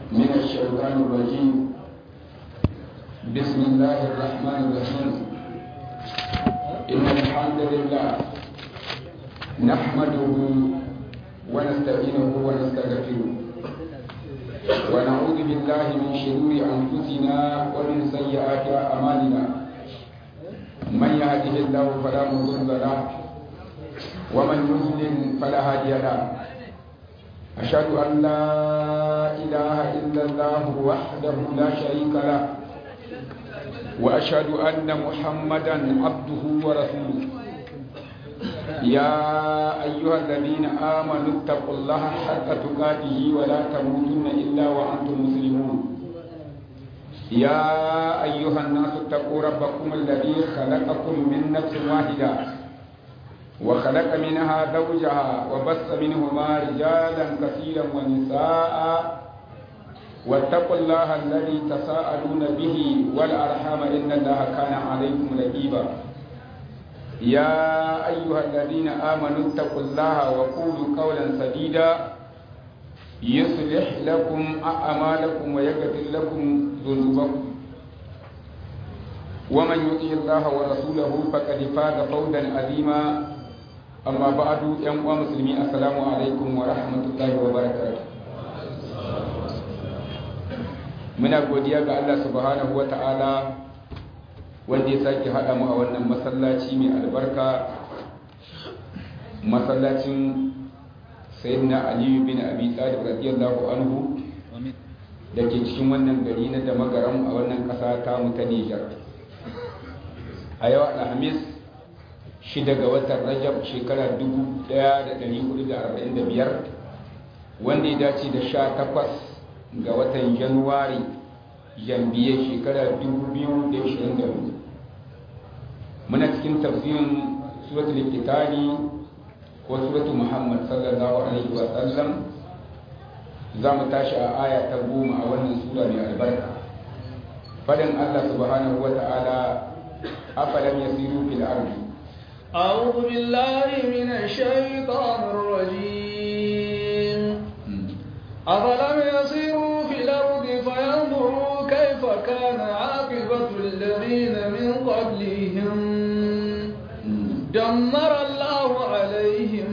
من الشيطان الرجيم بسم الله الرحمن الرحيم إن الحمد لله نحمده ونستعينه ونستغفره ونعوذ بالله من شرور أنفسنا ومن سيئات أعمالنا من يهده الله فلا مضل له ومن يضلل فلا هادي له أشهد أن لا إله إلا الله وحده لا شريك له وأشهد أن محمدا عبده ورسوله يا أيها الذين آمنوا اتقوا الله حق تقاته ولا تموتن إلا وأنتم مسلمون يا أيها الناس اتقوا ربكم الذي خلقكم من نفس واحدة وخلق منها زوجها وبث منهما رجالا كثيرا ونساء واتقوا الله الذي تساءلون به والأرحام إن الله كان عليكم رقيبا يا أيها الذين آمنوا اتقوا الله وقولوا قولا سديدا يصلح لكم أعمالكم ويغفر لكم ذنوبكم ومن يطيع الله ورسوله فقد فاز فوزا عظيما أما بعد يا مسلمين السلام عليكم ورحمة الله وبركاته muna godiya ga Allah subhanahu wa ta'ala wanda ya sake haɗa mu a wannan masallaci mai albarka masallacin sayyidina aliyu bin abi talib radiyallahu anhu da ke cikin wannan gari na da magaram a wannan ƙasa ta mu ta Nijar a yau alhamis shi daga watan rajab shekara 1445 wanda ya dace da sha takwas ga watan januwari jambiye shekara 2024 muna cikin tafsirin suratul kitani ko suratul muhammad sallallahu alaihi wa sallam za mu tashi a aya ta goma a wannan sura mai albarka fadin allah subhanahu wa ta'ala afalam yasiru fil ardi أعوذ بالله من الشيطان الرجيم أفلم يسيروا في الأرض فينظروا كيف كان عاقبة الذين من قبلهم دمر الله عليهم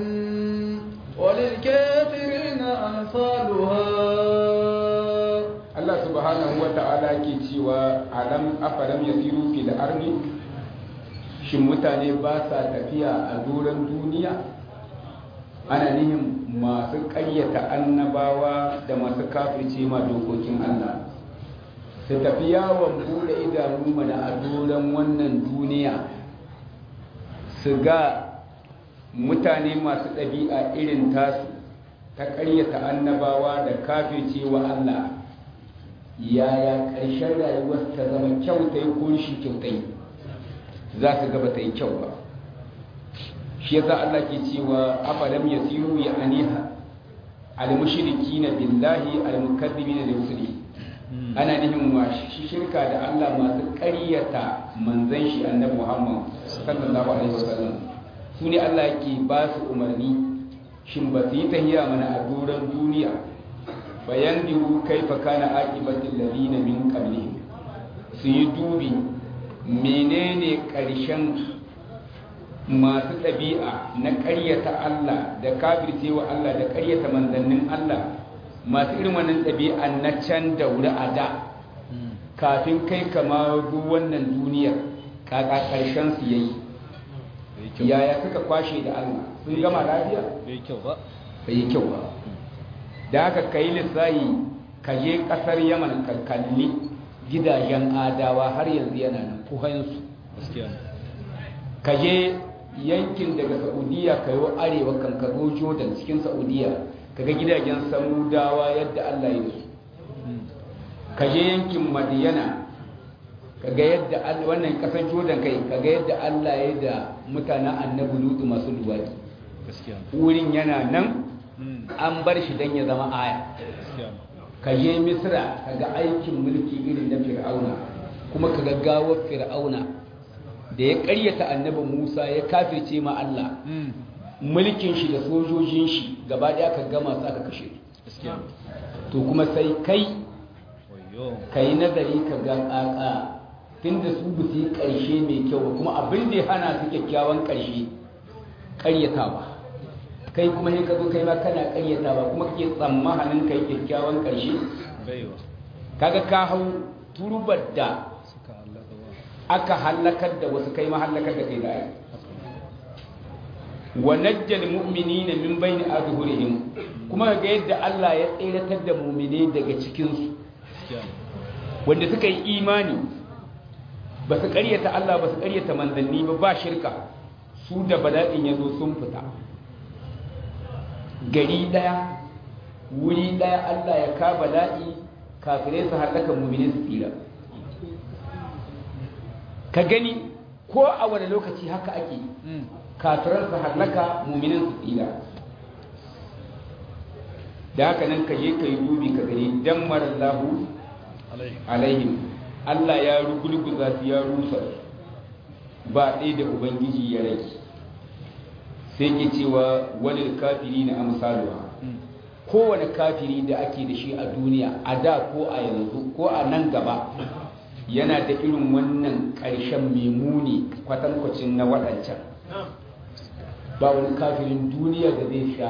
وللكافرين أمثالها Allah subhanahu wa ta'ala ke cewa alam afalam yasiru fil ardi shin mutane ba sa tafiya a doron duniya ana nihin masu ƙaryata annabawa da masu kafirce ma dokokin Allah su tafi yawon bude idanu mana a doron wannan duniya su ga mutane masu ɗabi'a irin tasu ta ƙaryata annabawa da kafirce wa Allah yaya ƙarshen rayuwar ta zama kyautai ko shi kyautai za su gaba ta yi kyau ba shi yasa Allah ke cewa afalam yasiru ya aniha al-mushrikina billahi al-mukaththibina li rusuli ana nihin wa shi shirka da Allah masu ƙaryata manzon shi annabi Muhammad sallallahu alaihi wasallam su ne Allah yake ba su umarni shin ba su yi tahiya mana a doron duniya bayan diru kaifa kana aqibatul ladina min qablihim su yi dubi menene ƙarshen masu ɗabi'a na ƙaryata Allah da kafircewa Allah da ƙaryata manzannin Allah masu irin wannan ɗabi'a na can da wuri a da kafin kai kama wannan duniyar kaka ƙarshen su yayi yaya suka kwashe da Allah sun gama lafiya bai kyau ba bai yi kyau ba da haka kai lissayi ka je ƙasar yaman ka kalli gidajen adawa har yanzu yana nan kuhansu ka je yankin daga saudiya ka yi arewa kan ka zo jordan cikin saudiya ka ga gidajen samudawa yadda allah ya su ka je yankin madiyana ka ga yadda wannan kasar jordan kai ka ga yadda allah ya da mutanen annabi lutu masu luwaki wurin yana nan an bar shi don ya zama aya ka je misra ka ga aikin mulki irin na fir'auna kuma ka ga gawar fir'auna da ya karyata annabi musa ya kafirce ma allah mulkin shi da sojojin shi gaba ɗaya ka gama su aka kashe to kuma sai kai ka yi nazari ka ga ƙaƙa tun da su ba su yi ƙarshe mai kyau ba kuma abin da ya hana su kyakkyawan ƙarshe ƙaryatawa kai kuma sai ka zo kai ma kana ƙaryatawa kuma kake tsammanin kai kyakkyawan ƙarshe kaga ka hau turbar da aka halakar da wasu kai ma halakar da kai da ai wa najjal mu'minina min bayni adhurihim kuma ga yadda Allah ya tsiratar da mu'mine daga cikin su wanda suka yi imani ba su ƙaryata Allah ba su ƙaryata manzanni ba ba shirka su da bala'in ya zo sun fita gari ɗaya wuri ɗaya Allah ya ka bala'i kafirai su halaka mu'mine su tsira ka gani ko a wani lokaci haka ake kafirar su hallaka muminin su tsira da haka nan ka je ka yi dubi ka gani dan marallahu alaihim Allah ya rugulguza su ya rusa ba ɗaya da ubangiji ya rage sai ke cewa wani kafiri na amsaluwa kowane kafiri da ake da shi a duniya a da ko a yanzu ko a nan gaba yana da irin wannan ƙarshen memuni kwatankwacin na waɗancan ba wani kafirin duniya da zai sha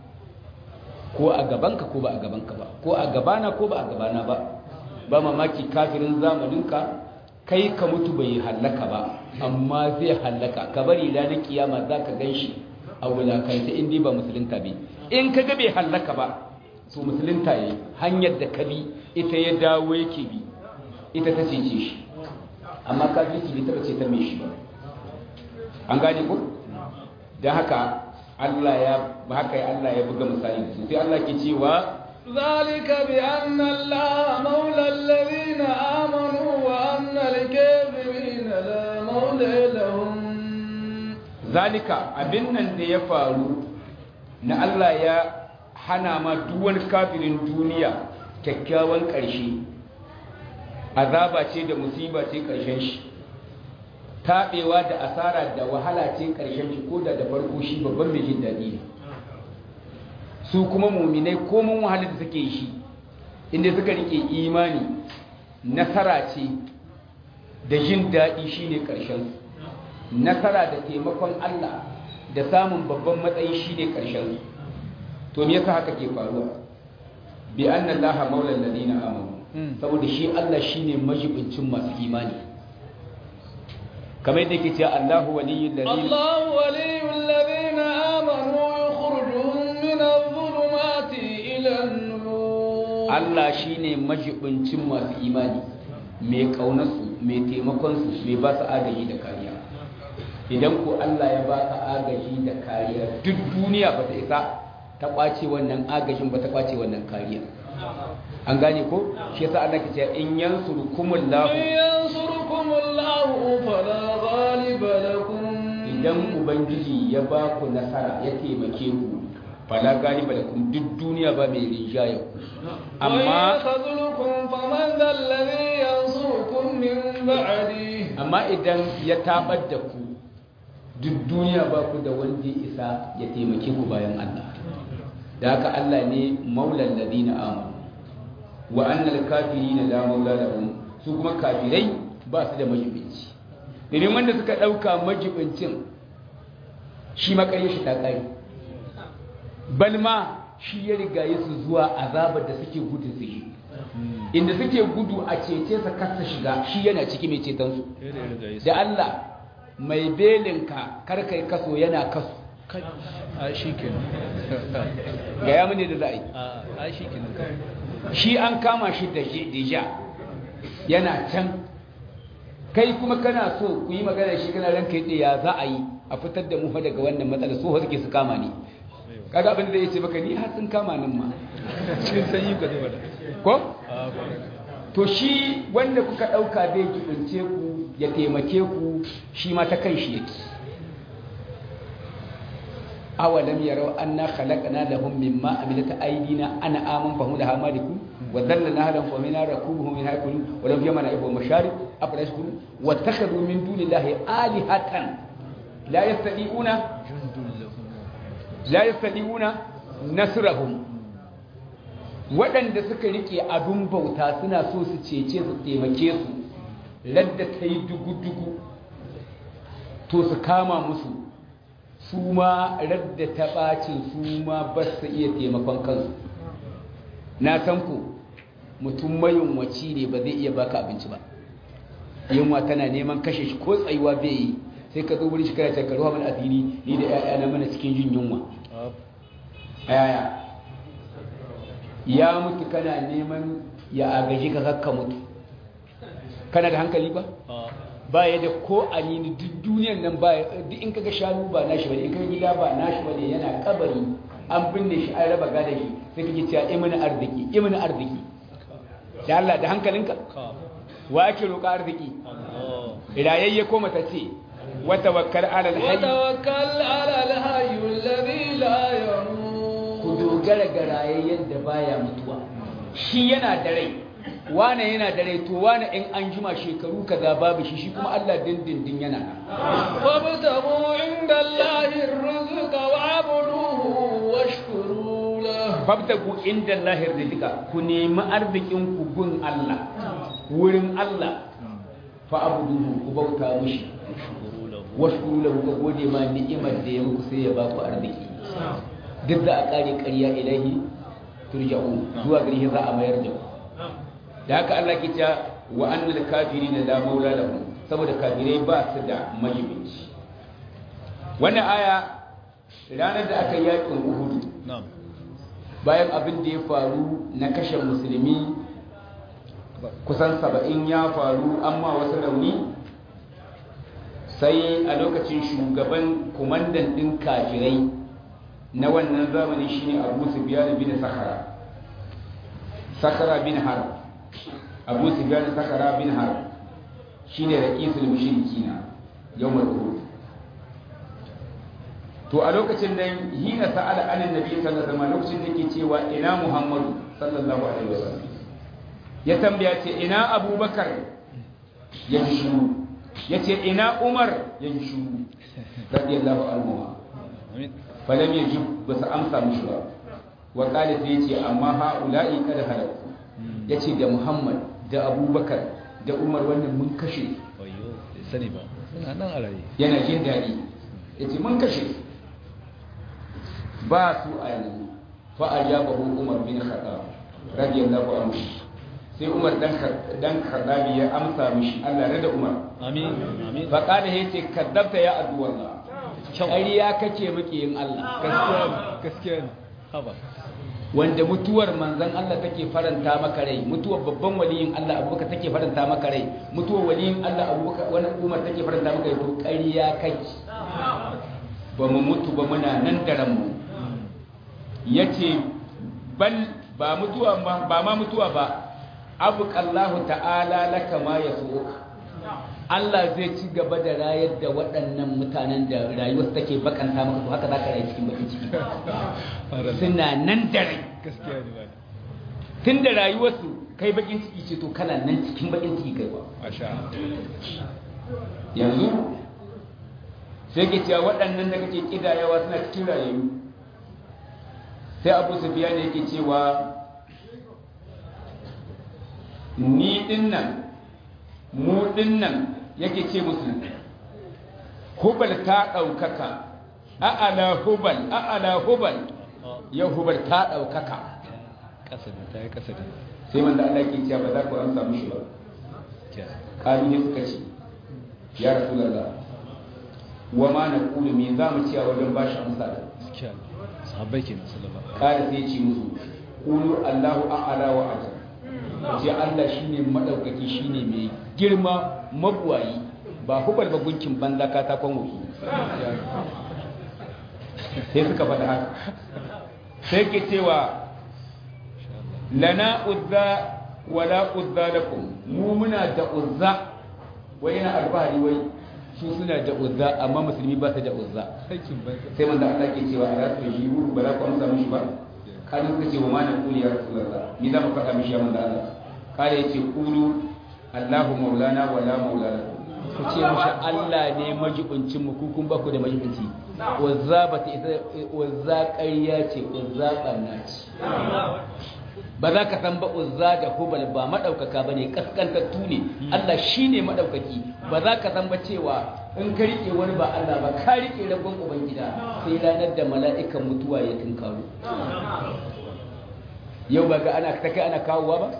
ko a gabanka ko ba a gabanka ba ko a gabana ko ba a gabana ba ba mamaki kafirin zamaninka kai ka mutu bai hallaka ba amma zai hallaka ka bari ranar kiyama za ka gan shi a wulakanta inda ba musulunta bi in ka ga bai hallaka ba to musulunta ya hanyar da ka bi ita ya dawo yake bi ita ta cece shi amma kafirci bai taba ce ta mai shi ba an gane ko don haka Allah ya haka Allah ya buga misali da su sai Allah ke cewa ذلك بأن الله مولى الذين آمنوا وأن الكافرين لا مولى لهم zalika abin nan da ya faru na Allah ya hana ma duk wani kafirin duniya kyakkyawan ƙarshe azaba ce da musiba ce ƙarshen shi taɓewa da asara da wahala ce ƙarshen shi ko da da farko shi babban mai jin daɗi ne su kuma muminai komin wahalar da suke shi inda suka rike imani nasara ce da jin daɗi shine ƙarshen nasara da taimakon Allah da samun babban matsayi shine ƙarshen to me yasa haka ke faruwa bi anna allaha maula alladhina amanu saboda shi Allah shine majibincin masu imani kamar yadda yake cewa Allahu waliyyul ladina الله ولي الذين آمنوا يخرجهم من الظلمات إلى النور Allah shine majibincin masu imani mai kaunarsu mai taimakonsu mai ba su agaji da kariya idan ko Allah ya ba ka agaji da kariya duk duniya ba ta isa ta kwace wannan agajin ba ta kwace wannan kariya an gane ko shi yasa Allah ke cewa in yansurukumullahu إن ينصركم الله فلا غالب لكم idan ubangiji ya ba ku nasara ya taimake ku fala galiba lakum duk duniya ba mai rinjaye ku وإن amma يخذلكم فمن ذا الذي ينصركم من بعده amma idan ya tabar da ku duk duniya ba ku da wanda ya isa ya taimake ku bayan Allah da haka Allah ne maulan ladina amanu wa annal kafirina la maula lahum su kuma kafirai ba su da majibinci domin wanda suka dauka majibincin shi makarye shi ta kai balma shi ya riga su zuwa azabar da suke gudu su yi inda suke gudu a cece sa kasa shiga shi yana ciki mai ceton su da Allah mai belinka kar kai kaso yana kaso a shi kenan ga ya mune da za a yi a shi kenan shi an kama shi da deja yana can kai kuma kana so ku yi magana shi kana ranka yi ya za a yi a fitar da mu fa daga wannan matsala so ha suke su kama ni kaga abin da zai ce maka ni har sun kama nin ma cikin sanyi ka zuba da ko a to shi wanda kuka dauka zai kibince ku ya taimake ku shi ma ta kan shi yake awalam yarau anna khalaqna lahum mimma amilat aydina ana aman fahu laha maliku wa dhallalna lahum fa minna rakubuhum min hakul wa lam yamana ibu masharib afrashkum wa takhadhu min dunillahi alihatan la yastati'una jundun lahum la yastati'una nasrahum waɗanda suka rike abin bauta suna so su cece su taimake su ladda ta yi dugu-dugu to su kama musu su ma radda ta ɓacin su ma ba su iya taimakon kansu na san ku mutum mayunwaci ne ba zai iya baka abinci ba yunwa tana neman kashe shi ko tsayuwa bai yi sai ka zo wurin shi kana shekaru hamun asiri ni da 'ya'yana mana cikin jin yunwa yaya ya mutu kana neman ya agaji ka kakka mutu kana da hankali ba ba ya da ko anini duk duniyan nan ba duk in kaga shanu ba nashi bane in kaga gida ba nashi bane yana kabari an binne shi an raba gada shi sai kake cewa imani arziki imani arziki da Allah da hankalinka wa ake roƙa arziki rayayye ko mata ce wa tawakkal ala alhayy وتوكل على الحي الذي لا يموت ku dogara ga rayayyen da baya mutuwa shi yana da rai wane yana da rai to wane in an jima shekaru kaza babu shi shi kuma Allah dindindin yana nan وابتغوا عند الله الرزق واعبدوه واشكروا له fabtagu inda lahir rizqa ku nemi arzikin ku gun Allah wurin Allah fa abuduhu ku bauta mishi washkuru lahu ka gode ma ni'imar da ya muku sai ya ba ku arziki duk da a kare ƙarya ilahi turja'u zuwa gare shi za a mayar da ku da haka Allah ke cewa wa annal kafirina la maula lahum saboda kafirai ba su da majibinci wannan aya ranar da aka yakin Uhud na'am bayan abin da ya faru na kashe musulmi kusan saba'in ya faru amma wasu rauni sai a lokacin shugaban kumandan ɗin kafirai na wannan zamani shine abu sufyan bin sakara sakara bin har abu sufyan sakara bin har shine ra'isul mushrikina yawmul uhud to a lokacin nan hina sa'ala anan nabi sallallahu alaihi wasallam lokacin da yake cewa ina muhammadu sallallahu alaihi wasallam ya tambaya ce ina abubakar ya ji shuru ya ce ina umar ya ji shuru radiyallahu anhu amin falam yajib ba su amsa mishi ba wa qala sai yace amma haula'i kada halaku yace da muhammad da abubakar da umar wannan mun kashe wayo bai sani ba suna nan a raye yana jin daɗi yace mun kashe ba su a yanzu fa ajabahu umar bin khattab radiyallahu anhu sai umar dan dan khattabi ya amsa mishi Allah rada umar amin amin fa qala yace kaddabta ya addu'allah ƙarya kake muke yin Allah gaskiya ne gaskiya ne haba wanda mutuwar manzon Allah take faranta maka rai mutuwar babban waliyin Allah abubakar take faranta maka rai mutuwar waliyin Allah abubakar wani umar take faranta maka rai to ƙarya kake ba mu mutu ba muna nan da ranmu yace bal ba mutuwa ba ba ma mutuwa ba abuqallahu ta'ala laka ma yasuka Allah zai ci gaba da rayar da waɗannan mutanen da rayuwarsu take bakanta maka to haka zaka rayu cikin bakin ciki suna nan da rai gaskiya ne ba tun da rayuwarsu kai bakin ciki ce to kana nan cikin bakin ciki kai ba masha yanzu sai ke cewa waɗannan da kake kidayawa suna cikin rayu sai abu sufiya ne yake cewa ni dinnan mu dinnan yake ce musu hubal ta ɗaukaka a'ala hubal a'ala hubal yau hubal ta ɗaukaka kasa ne ta yi kasa ne sai wanda Allah ke cewa ba za ku amsa mishi ba kalu ne suka ce ya rasulullah wa ma na kulu me za mu ciya wajen ba shi amsa da gaskiya ne sahabbai kenan sallallahu kada sai ce musu kulu Allahu a'ala wa ajal ce Allah shine madaukaki shine mai girma mabuwayi ba hubal ba gunkin banza katakon wuki sai suka faɗa haka sai ke cewa lana uzza wala uzza lakum mu muna da uzza wai yana alfahari wai su suna da uzza amma musulmi ba su da uzza aikin banza sai manzo Allah ke cewa ala su yi ru ba za ku amsa mishi ba kada suka ce wa ma na kuli ya rasulullah ni za mu faɗa mishi ya manzo Allah kada yace qulu Allahu maulana wala maula lakum ku ce mishi Allah ne majibincin mu ku kun ba ku da majibinci uzza ba ta isa uzza ƙarya ce uzza ɓanna ce ba za ka san ba uzza da hubal ba madaukaka bane kaskantattu ne Allah shine madaukaki ba za ka san ba cewa in ka rike wani ba Allah ba ka rike ragon ubangida sai ranar da mala'ikan mutuwa ya tunkaro yau ba ga ana ta kai ana kawowa ba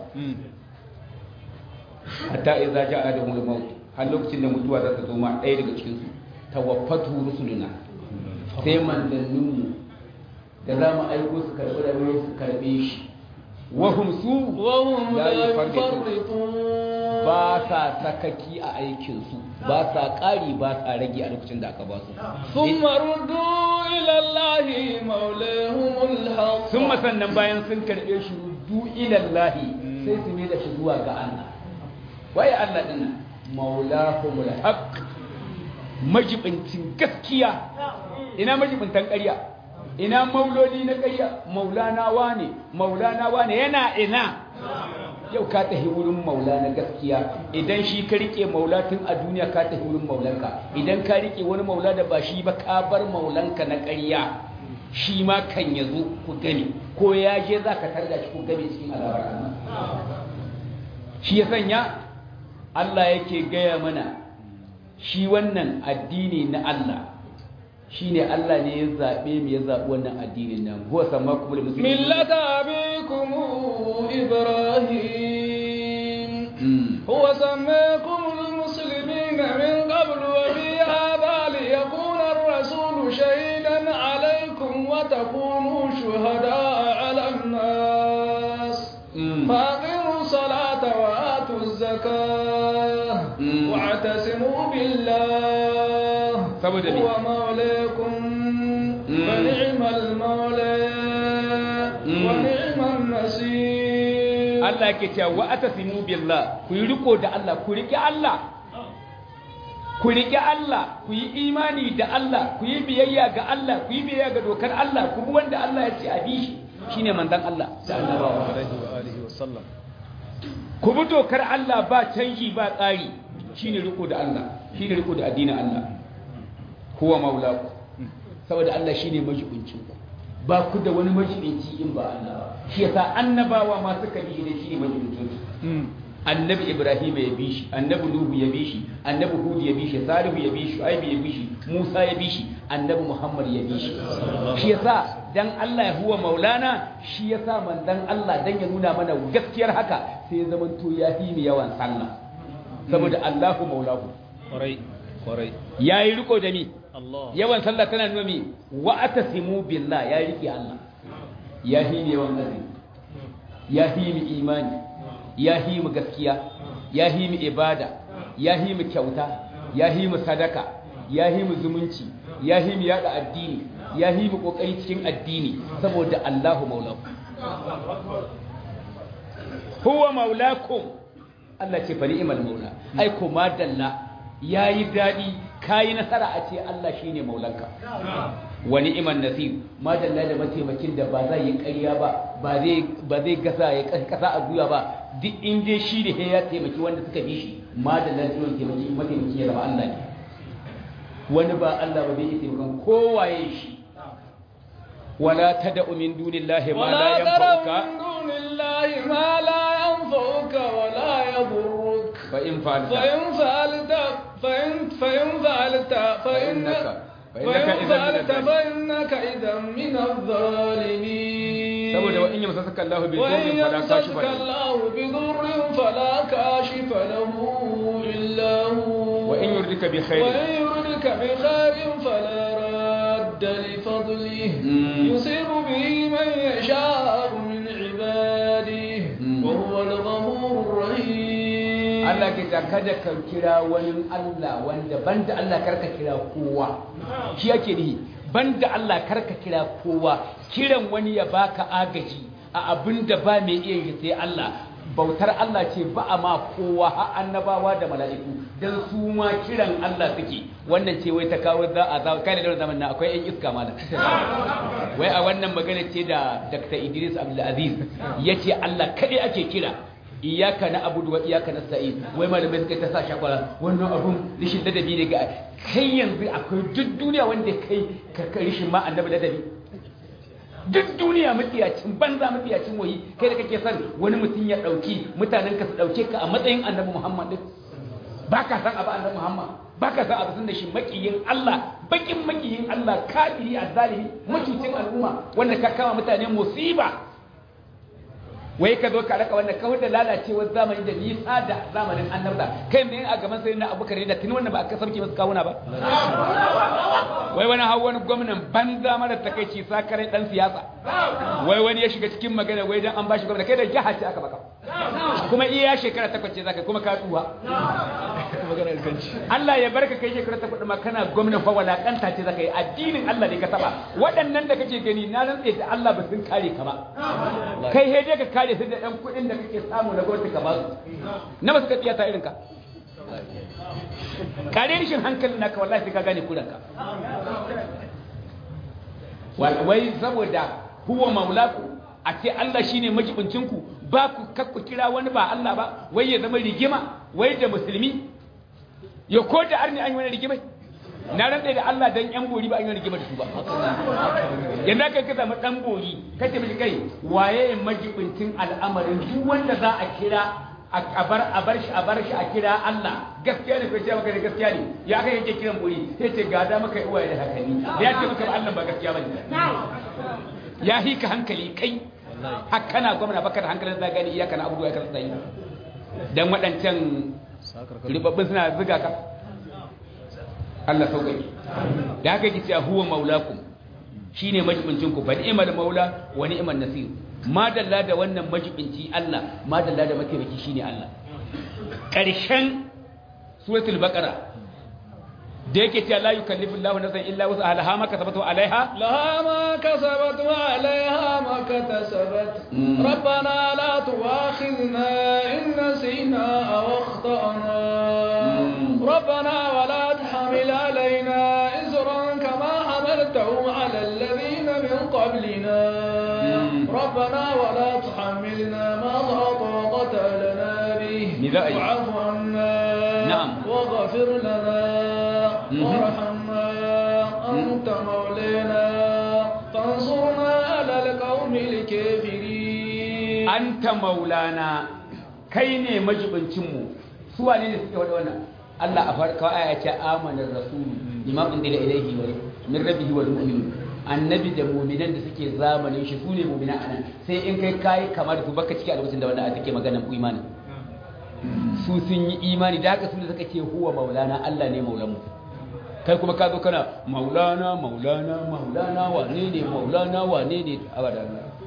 hatta idza ja'a adamul maut har lokacin da mutuwa za ta zo ma ɗaya daga cikin su tawaffatu rusuluna sai manzanninmu da za mu aiko su karɓi da su karɓe shi wahum su وهم la لا yufarriqun يفرطون ba sa sakaki a aikinsu ba sa ƙari ba sa rage a lokacin da aka ba su ثم ردوا إلى الله مولاهم الحق sun sannan bayan sun karɓe shi du ilallahi sai su mai da shi zuwa ga Allah waye Allah din nan maulahumul haqq majibincin gaskiya ina majibintan ƙarya ina mauloli na ƙarya maulana wane maulana wane yana ina yau ka tafi wurin maula na gaskiya idan shi ka rike maula tun a duniya ka tafi wurin maulanka idan ka rike wani maula da ba shi ba ka bar maulanka na ƙarya shi ma kan ya zo ku gani ko ya je za ka tarda shi ku gani cikin azabar Allah shi ya sanya Allah yake gaya mana shi wannan addini na Allah shi ne Allah ne ya zaɓe mu ya zaɓi wannan addinin nan huwa sama kuma da musulmi ملة أبيكم إبراهيم هو سماكم المسلمين من قبل وفي هذا ليكون الرسول شهيدا عليكم وتكونوا شهداء على الناس فأقيموا الصلاة وآتوا الزكاة مم. واعتصموا بالله saboda me? هو مولاكم مم. فنعم المولى مم. ونعم النصير Allah yake cewa wa atasimu billah ku yi riko da Allah ku riƙe Allah ku riƙe Allah ku yi imani da Allah ku yi biyayya ga Allah ku yi biyayya ga dokar Allah ku bi wanda Allah ya ce a bi shi shine manzon Allah da annabawa alaihi wa alihi wa sallam ku bi dokar Allah ba canji ba tsari shine riko da Allah shine riko da addinin Allah huwa maulaku saboda Allah shine majibincin ku ba ku da wani majibinci in ba Allah ba shi yasa annabawa ma suka bi da shine majibincin su annabi Ibrahim ya bi shi annabi Nuhu ya bi shi annabi Hud ya bi shi Salihu ya bi shi Shu'aib ya bi shi Musa ya bi shi annabi Muhammad ya bi shi shi yasa dan Allah ya huwa maulana shi yasa manzon Allah dan ya nuna mana gaskiyar haka sai ya zamanto ya fi mu yawan sallah saboda Allahu maulahu kwarai kwarai yayi riko da mi Allah yawan sallah tana nuna mi wa atasimu billah ya rike Allah ya fi mu yawan azumi ya fi mu imani ya fi mu gaskiya ya fi mu ibada ya fi mu kyauta ya fi mu sadaka ya fi mu zumunci ya fi mu yada addini ya fi mu kokari cikin addini saboda Allahu maulahu huwa maulakum Allah ce fa ni'mal maula ai ko madalla yayi dadi kai nasara a ce Allah shine maulanka wa ni'man nasir madalla da mataimakin da ba zai yi ƙarya ba ba zai ba zai gasa ya kasa a guya ba duk in dai shi da ya taimaki wanda suka bi shi madalla da taimaki mataimaki ya zama Allah ne wani ba Allah ba bai yi taimakon kowaye shi wala tad'u min dunillahi ma la ولا ترى yanfa'uka من دون الله ما لا ينفعك ولا يضرك fa in fa'alta فإن فعلت فإن فإن فعلت فإنك فإنك فإن إذا من فعلت الظالمين. فإنك إذا من الظالمين saboda wa in yamsaka Allah bi وإن dhurrin fala kashifa يمسسك lahu الله بضر فلا كاشف له إلا هو wa in yurdika bi وإن khairin يردك بخير فلا راد لفضله مم. يصيب به من يشاء من عباده مم. وهو الغفور الرحيم Allah ke ta kada ka kira wani Allah wanda banda Allah karka kira kowa shi yake ni banda Allah karka kira kowa kiran wani ya baka agaji a abinda ba mai iya yi sai Allah bautar Allah ce ba a ma kowa har annabawa da mala'iku dan su ma kiran Allah suke wannan ce wai ta kawo za a za kai da zaman nan akwai ƴan iska malam wai a wannan magana ce da Dr. Idris Abdul Aziz yace Allah kadai ake kira iyaka na abudu wa iyaka na sa'id wai malamai suka ta sa shakwara wannan abun rishin ladabi ne ga kai yanzu akwai duk duniya wanda kai ka ka rishin ma annabi ladabi duk duniya matsiyacin banza matsiyacin wahi kai da kake son wani mutum ya dauki mutanen ka su dauke ka a matsayin annabi Muhammad din baka san abu annabi Muhammad baka san abu da shi makiyin Allah bakin makiyin Allah kafiri azzalimi mutucin al'umma wanda ka kama mutane musiba wai ka zo ka raka wannan kawai da lalacewar zamani da nisa da zamanin annabta kai ne a gaban sai na abubakar da tuni wannan ba aka sauke masu kawuna ba wai wani hau wani gwamnan banza mara takaici sakarai dan siyasa wai wani ya shiga cikin magana wai dan an bashi gwamna kai da jiha ce aka baka kuma iya shekara takwas ce zaka kuma ka tsuwa Allah ya barka kai shekara takwas ma kana gwamna fa walakanta ce zaka yi addinin Allah ne ka taba waɗannan da kake gani na rantse da Allah ba sun kare ka ba kai he dai ka kare su da ɗan kuɗin da kake samu na gwamnati ka ba su na ba su ka tsiyata irin ka kare rishin hankalin naka wallahi sai ka gane kuranka wai saboda huwa maulaku a ce Allah shine majibincin ku ba ku kakku kira wani ba Allah ba wai ya zama rigima wai da musulmi ya ko da arni an yi wani rigimai na rantsa da Allah dan yan bori ba an yi rigima da su ba yanda kai ka zama dan bori kace miji kai waye majibincin al'amarin duk wanda za a kira a bar a bar shi a bar shi a kira Allah gaskiya ne ko ce maka gaskiya ne ya kai yake kiran bori sai ce gada maka uwaye da hankali da ya ce maka Allah ba gaskiya bane ya hi ka hankali kai har kana gwamna baka da hankalin da gani iyaka na abubuwa ya karanta yi dan waɗancan ribabbin suna zuga ka Allah sauƙaƙe da haka yake cewa huwa maulakum shine majibincin ku fa ni'mal maula wa ni'man nasir madalla da wannan majibinci Allah madalla da mataimaki shine Allah ƙarshen suratul baqara da yake cewa la yukallifu Allahu nafsan illa wus'aha laha ma kasabat wa alaiha laha ma kasabat wa alaiha ma katasabat rabbana la tu'akhidna in nasina aw akhtana rabbana wa la tahmil alaina isran kama hamaltahu ala alladhina min qablina rabbana wa la tuhammilna ma la taqata lana bihi wa'fu anna na'am waghfir lana وارحمنا أنت مولانا فانصرنا على القوم الكافرين أنت مولانا كيني مجبنتمو سوى ne suke wada wannan Allah a farko aya ce amana rasul bima unzila ilayhi wa min rabbihi wal mu'minun annabi da mu'minan da suke zamanin shi sune mu'minan anan sai in kai kai kamar su baka ciki a lokacin da wannan aya take magana ku imani su sun yi imani da haka su da suka ce huwa maulana Allah ne maulanmu kai kuma ka zo kana maulana maulana maulana wane ne maulana wane ne abada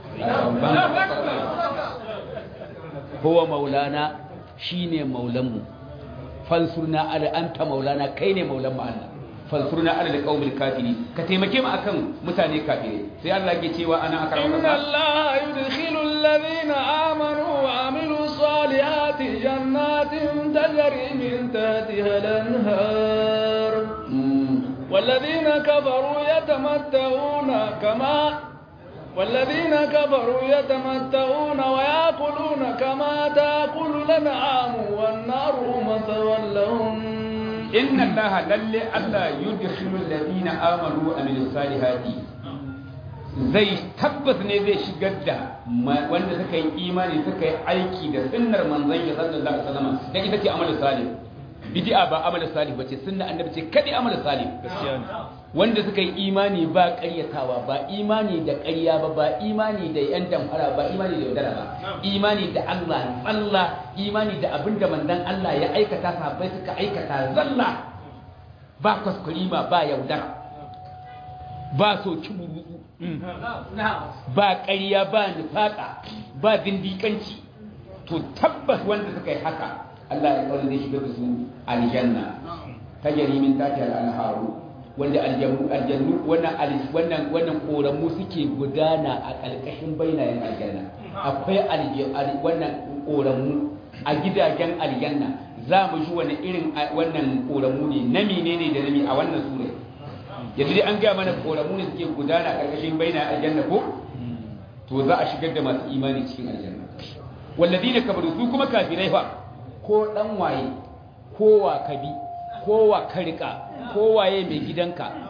huwa maulana shine maulanmu fansurna ala anta maulana kai ne maulan mu Allah fansurna ala alqaumil kafiri ka taimake mu akan mutane kafire sai Allah ke cewa ana akara inna Allah yudkhilu alladhina amanu wa amilu salihati jannatin tajri min tahtiha al-anhar والذين كفروا يتمتعون كما والذين كفروا يتمتعون ويأكلون كما تأكل الأنعام والنار مثوى لهم إن الله للي ألا يدخل الذين آمنوا وعملوا الصالحات zai tabbas ne zai shigar da wanda suka yi imani suka yi aiki da sunnar manzon ya sallallahu alaihi wasallam da ita ce amalin salih bid'a ba amalin salih bace sunna annabi ce kadi amalin salih gaskiya ne wanda suka yi imani ba ƙaryatawa ba imani da ƙarya ba ba imani da yan damfara ba imani da yaudara ba imani da Allah Allah imani da abin da manzon Allah ya aikata sahabbai suka aikata zalla ba kuskurima ba yaudara ba so kiburutsu ba ƙarya ba nifaka ba zindiƙanci to tabbas wanda suka yi haka Allah ya kawo zai shiga da su aljanna tajari min tati al-anharu wanda aljannu aljannu wannan wannan wannan koramu suke gudana a ƙarƙashin bainayen aljanna akwai wannan koramu a gidajen aljanna za mu ji wani irin wannan koramu ne na menene da nami a wannan sura yanzu dai an gaya mana koramu ne suke gudana a ƙarƙashin bainayen aljanna ko to za a shigar da masu imani cikin aljanna walladina kabaru su kuma kafirai fa ko dan waye ko wa kabi ko wa ka rika ko waye mai gidanka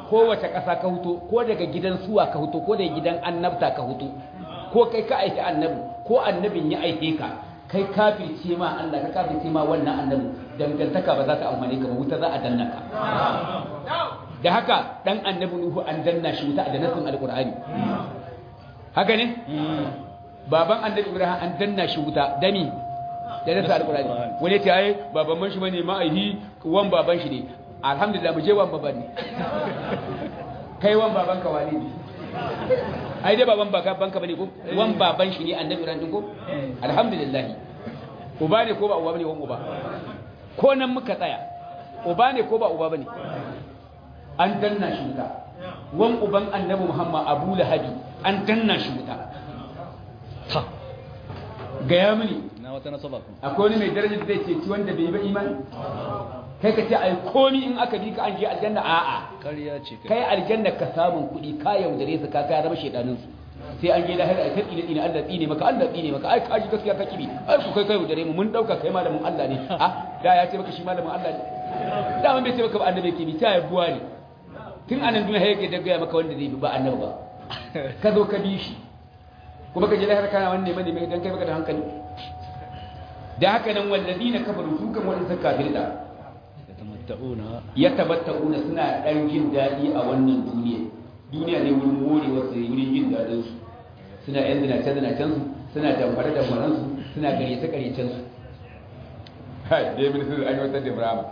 kowace ƙasa ka huto ko daga gidan suwa ka huto ko daga gidan annabta ka huto ko kai ka aiki annabi ko annabin ya aike ka kai kafirce ma Allah ka kafirce ma wannan annabi dangantaka ba za ta amfane ka ba wuta za a danna ka da haka dan annabi Nuhu an danna shi wuta a danasin alqur'ani haka ne baban annabi Ibrahim an danna shi wuta dami da nasa alqur'ani wani ta yi baban man shi bane ma'aihi wan baban shi ne alhamdulillah mu je wan baban ne kai wan baban ka wani ne ai dai baban baka banka bane ko wan baban shi ne annabi ran ko alhamdulillah uba ne ko ba uba bane wan uba ko nan muka tsaya uba ne ko ba uba bane an danna shi wuta wan uban annabi muhammad abu lahabi an danna shi wuta ta gaya mini na wata nasaba ku akwai wani mai darajar zai ce wanda bai yi ba imani kai ka ce ai komi in aka bi ka an je aljanna a'a ƙarya ce kai aljanna ka samun kuɗi ka yaudare su ka kaya zama shaidanin su sai an je lahira ai tsine tsine Allah tsine maka Allah tsine maka ai kaji gaskiya ka kibi ai ku kai kai yaudare mu mun dauka kai malamin Allah ne ah da ya ce maka shi malamin Allah ne da mun bai ce maka ba annabi kibi ta ya buwa ne tun anan duniya yake da gaya maka wanda zai bi ba annabi ba ka zo ka bi shi kuma ka je lahira kana wani neman neman dan kai baka da hankali da haka nan wallazina kafaru su kan wani suka kafirta yatamatta'una yatabatta'una suna dan jin dadi a wannan duniya duniya ne wurin morewa su wurin jin dadin su suna yan zinace zinacen su suna damfare damfaren su suna garyace garyacen su hai dai mun su an yi wata da Ibrahim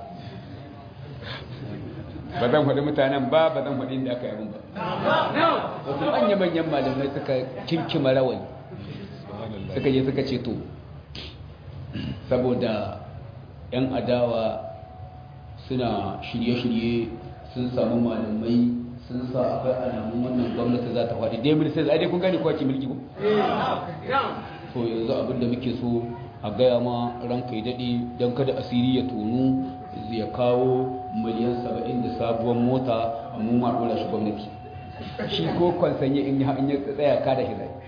ba zan faɗi mutanen ba ba zan faɗi inda aka yi mun ba wasu manya-manyan malamai suka kinkima rawani suka je suka ce to saboda 'yan adawa suna shirye-shirye sun samu malamai sun sa akwai alamun wannan gwamnati za ta faɗi dai mulki sai dai kun gane kwace mulki ko to yanzu abinda muke so a gaya ma ranka ya daɗe don kada asiri ya tonu ya kawo miliyan saba'in da sabuwar mota mu ma ɗora shi gwamnati shi ko kwansanye in ya tsaya ka da shi zai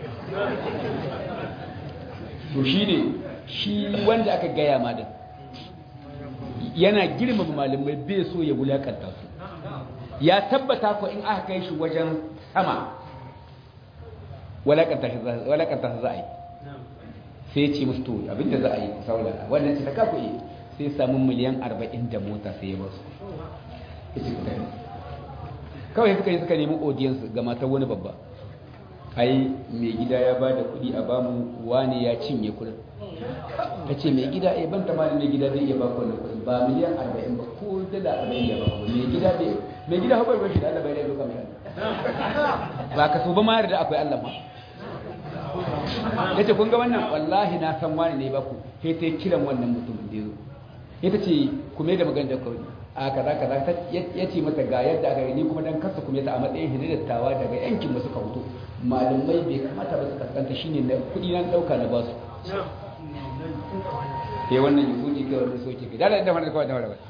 to shi ne shi wanda aka gaya ma da yana girmama malamai bai so ya wulakanta su ya tabbata ko in aka kai shi wajen sama walakanta shi za a yi sai ce musu to abinda za a yi saurara wannan ce ta kaku yi sai samu miliyan arba'in da mota sai ya ba su kawai suka yi suka nemi audience ga matar wani babba ai mai gida ya ba da kudi a bamu wani ya cinye kudin ta ce mai gida eh ban tamanin mai gida zai iya ba ku kudin ba miliyan arba'in ba ko dala arba'in ya ba ku mai gida bai mai gida haɓar bashi da Allah bai da duka mai ba ka so ba ma da akwai Allah ma ya ce kun ga wannan wallahi na san wani ne ba ku sai ta kiran wannan mutumin da ya zo ya ta ce ku mai da magana da kawai a kaza kaza ya ce mata ga yadda aka yi ni kuma dan kasa kuma ta a matsayin hididattawa daga yankin mu suka fito malamai bai kamata ba su kaskanta shine na kudi nan dauka na basu sai wannan yi soke kai wannan soke kai dala da wannan kawai da wannan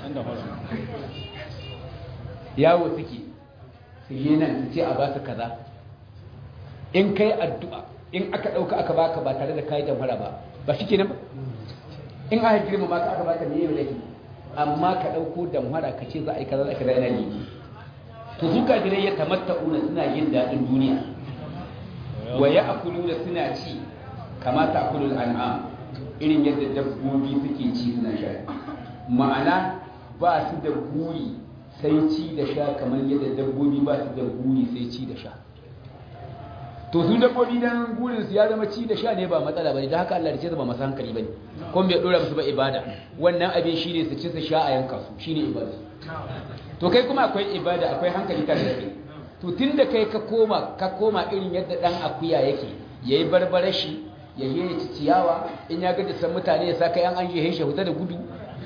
yawo suke su yi nan su ce a ba su kaza in kai addu'a in aka dauka aka baka ba tare da kai damfara ba ba shi kenan ba in aka girma ma ka aka baka ne yau laifi amma ka ɗauko damhara ka ce za a yi kaza da kaza yana ne to su kafirai ya tamatta'una suna yin daɗin duniya wa ya akulu da suna ci kamata akulul an'am irin yadda dabbobi suke ci suna sha ma'ana ba su da buri sai ci da sha kamar yadda dabbobi ba su da buri sai ci da sha to su dabbobi dan gurin su ya zama ci da sha ne ba matsala bane da haka Allah da ce ba masu hankali bane kuma bai dora musu ba ibada wannan abin shine su ci su sha a yanka su shine ibada to kai kuma akwai ibada akwai hankali tare da kai to tunda kai ka koma ka koma irin yadda dan akuya yake yayi barbare shi ya yi ci ciyawa in ya gaji san mutane ya sa kai an an je shi huta da gudu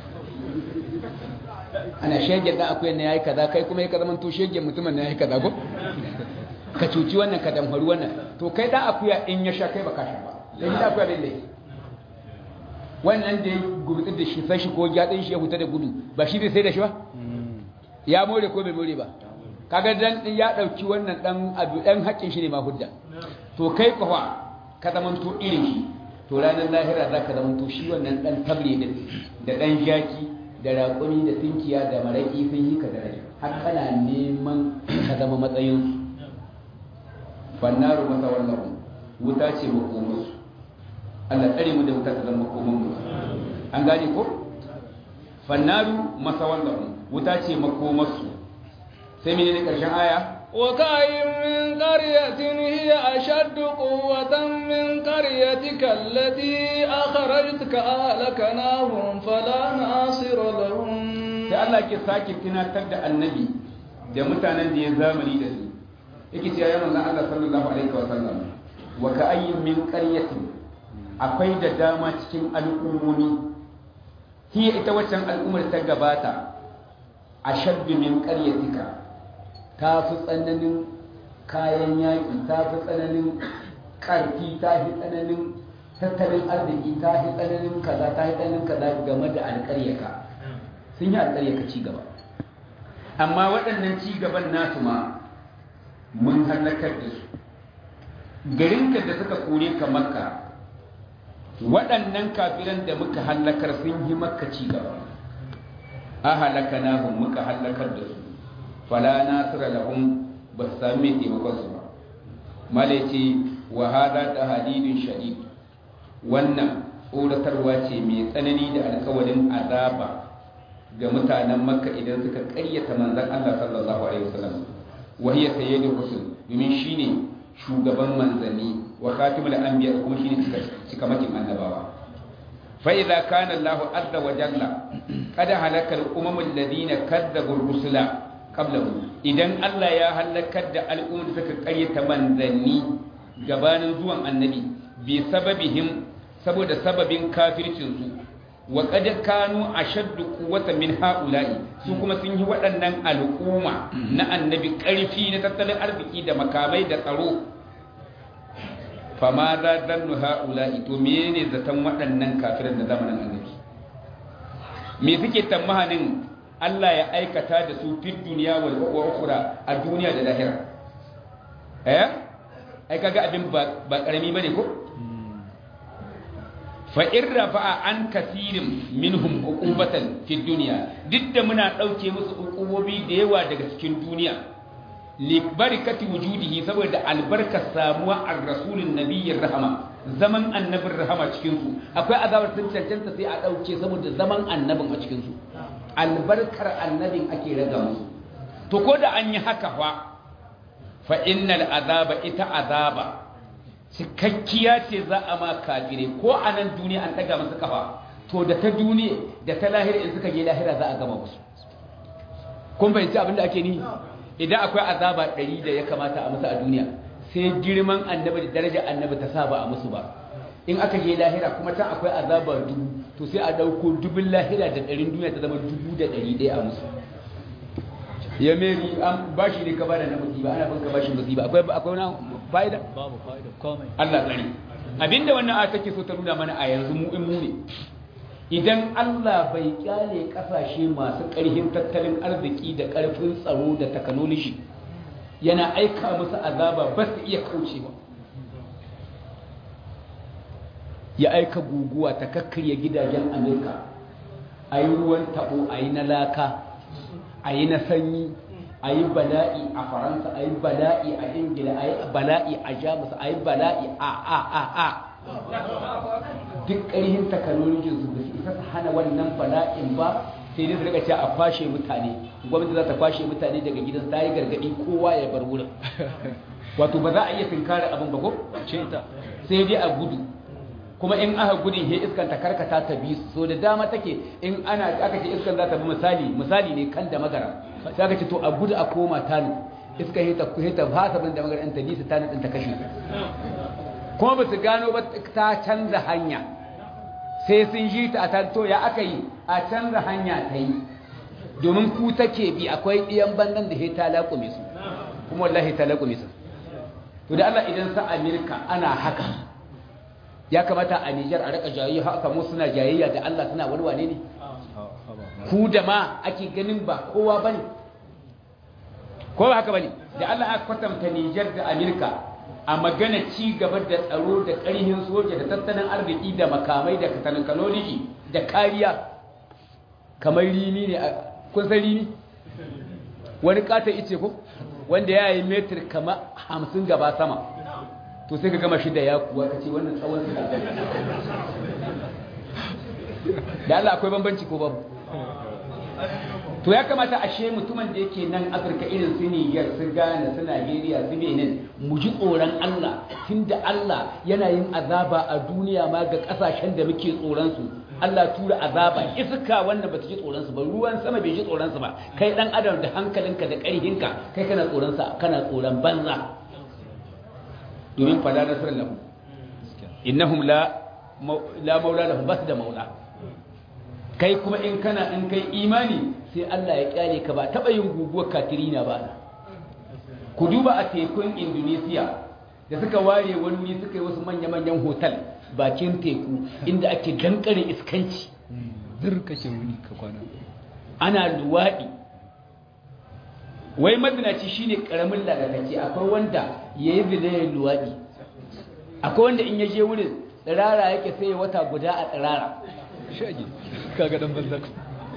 ana shegen dan akuyan ne yayi kaza kai kuma ya ka zaman to shegen mutumin ne yayi kaza ko ka cuci wannan ka damfaru wannan to kai dan akuya in ya sha kai baka sha ba dan da akuya bai laifi wannan da ya gurtsi da shi sai shi ko gyadin shi ya huta da gudu ba shi bai sai da shi ba ya more ko bai more ba kaga dan ya dauki wannan dan abu dan haƙin shi ne ma hudda to kai kawa ka zamanto irin shi to ranar lahira za ka zamanto shi wannan dan tabre din da dan jaki da raƙumi da tinkiya da maraƙi sun yi ka daraja har kana neman ka zama matsayinsu fannaru masa wallahu wuta ce makomarsu Allah tsare mu da wuta ta zama makomanmu an gane ko fannaru masa wallahu wuta ce makomarsu sai mene ne karshen aya وكأي من قرية هي أشد قوة من قريتك التي أخرجتك أهلكناهم فلا ناصر لهم sai Allah ke sake tunatar da annabi da mutanen da ya zamani da su yake cewa ya manzon Allah sallallahu alaihi wa sallam wa ka ayyin min qaryatin akwai da dama cikin al'ummomi hiya ita waccan al'ummar ta gabata ashaddu min qaryatika ta fi tsananin kayan yaƙi ta fi tsananin ƙarfi ta fi tsananin tattalin arziki ta fi tsananin kaza ta fi tsananin kaza game da alƙaryaka sun yi alƙaryaka ci gaba amma waɗannan ci gaban nasu ma mun hallakar da su garinka da suka kore ka makka waɗannan kafiran da muka hallakar sun yi makka ci gaba a halaka nahun muka hallakar da su fala nasira lahum ba su sami mai taimakon su ba malaice wa hada ta hadidin shadid wannan tsoratarwa ce mai tsanani da alkawarin azaba ga mutanen makka idan suka karyata manzon Allah sallallahu alaihi wasallam wa hiya sayyidur rusul domin shine shugaban manzanni wa khatimul anbiya kuma shine cikamakin annabawa fa idza kana Allahu azza wa jalla qad halaka al-umam alladhina kadzabu ar-rusula qablahu idan Allah ya halakar da al'ummar da suka karyata manzanni gabanin zuwan annabi bi sababihim saboda sababin kafircin su wa qad kanu ashaddu quwwatan min haula'i su kuma sun yi waɗannan al'umma na annabi ƙarfi na tattalin arziki da makamai da tsaro fama za zannu haula'i to menene zaton waɗannan kafiran da zamanin annabi me suke tamahanin Allah ya aikata da su fi duniya wal ukhra a duniya da lahira eh ai kaga abin ba ba karami bane ko fa in rafa'a an kasirin minhum uqubatan fi dunya duk da muna dauke musu uqubobi da yawa daga cikin duniya li barakati wujudihi saboda albarkar samuwa ar-rasulun nabiyyir rahama zaman annabin rahama cikin su akwai azabar sun cancanta sai a dauke saboda zaman annabin a cikin su albarkar annabin ake raga musu to ko da an yi haka fa fa innal azaba ita azaba cikakkiya ce za a ma kafire ko a nan duniya an daga masu kafa to da ta duniya da ta lahira in suka je lahira za a gama musu kun fahimci abin da ake ni idan akwai azaba ɗari da ya kamata a musu a duniya sai girman annabi da darajar annabi ta sa ba a musu ba in aka je lahira kuma can akwai azaba dubu to sai a ɗauko dubin lahira da ɗarin duniya ta zama dubu da ɗari ɗaya a musu ya meri an bashi ne ka bada na musiba ana bin ka bashin musiba akwai akwai wani fa'ida babu fa'ida komai Allah tsare abinda wannan aya take so ta nuna mana a yanzu mu in mu ne idan Allah bai kyale kasashe masu ƙarfin tattalin arziki da ƙarfin tsaro da technology yana aika musu azaba ba su iya kaucewa ya aika guguwa ta kakkarya gidajen Amerika a yi ruwan tabo a yi na laka a yi na sanyi a yi bala'i a faransa a yi bala'i a ingila a yi bala'i a jamus a yi bala'i a a a a duk ƙarhin takanolojin su ba su isa su hana wannan bala'in ba sai dai su rika cewa a kwashe mutane gwamnati za ta kwashe mutane daga gidan ta yi gargaɗi kowa ya bar wurin wato ba za a iya tunkara abin ba ko sai dai a gudu kuma in aka gudun he iskan ta karkata ta bi so da dama take in ana aka ce iskan za ta bi misali misali ne kan da magara sai aka ce to a gudu a koma tanu iskan he ta he ta fasa bin da magara in ta bi su tanu din ta kashe kuma ba su gano ba ta canza hanya sai sun ji ta a tanto ya aka yi a canza hanya ta yi domin ku take bi akwai ɗiyan bandan da he ta laƙume su kuma wallahi ta laƙume su to da Allah idan sa Amerika ana haka ya kamata a Nijar a raka jayayya haka mu suna jayayya da Allah suna walwane ne ku da ma ake ganin ba kowa bane ko ba haka bane da Allah aka kwatanta Nijar da Amerika a magana ci gaba da tsaro da ƙarfin soja da tattalin arziki da makamai da technology da kariya kamar rini ne kun san rini wani katon ice ko wanda ya yi metir kama hamsin gaba sama to sai ka gama shi da ya kuwa ka ce wannan tsawon su da Allah akwai bambanci ko babu to ya kamata ashe mutumin da yake nan afirka irin su niger su ghana su nigeria su benin mu ji tsoron allah tunda allah yana yin azaba a duniya ma ga kasashen da muke tsoron su allah tura azaba iska wanda bata ji tsoron su ba ruwan sama bai ji tsoron su ba kai dan adam da hankalinka da karhinka kai kana tsoron sa kana tsoron banza domin fada nasarar lahu innahum la la maula lahum bas da maula kai kuma in kana in kai imani sai Allah ya kyale ka ba taba yin guguwar katirina ba ku duba a tekun Indonesia da suka ware wani wuri suka yi wasu manya-manyan hotel bakin teku inda ake dankare iskanci zirka ke wuni ka kwana ana luwaɗi wai mazinaci shine karamin lalatacce akwai wanda ya yi zinayen luwaɗi akwai wanda in ya je wurin tsirara yake sai wata guda a tsirara shage kaga dan banza ku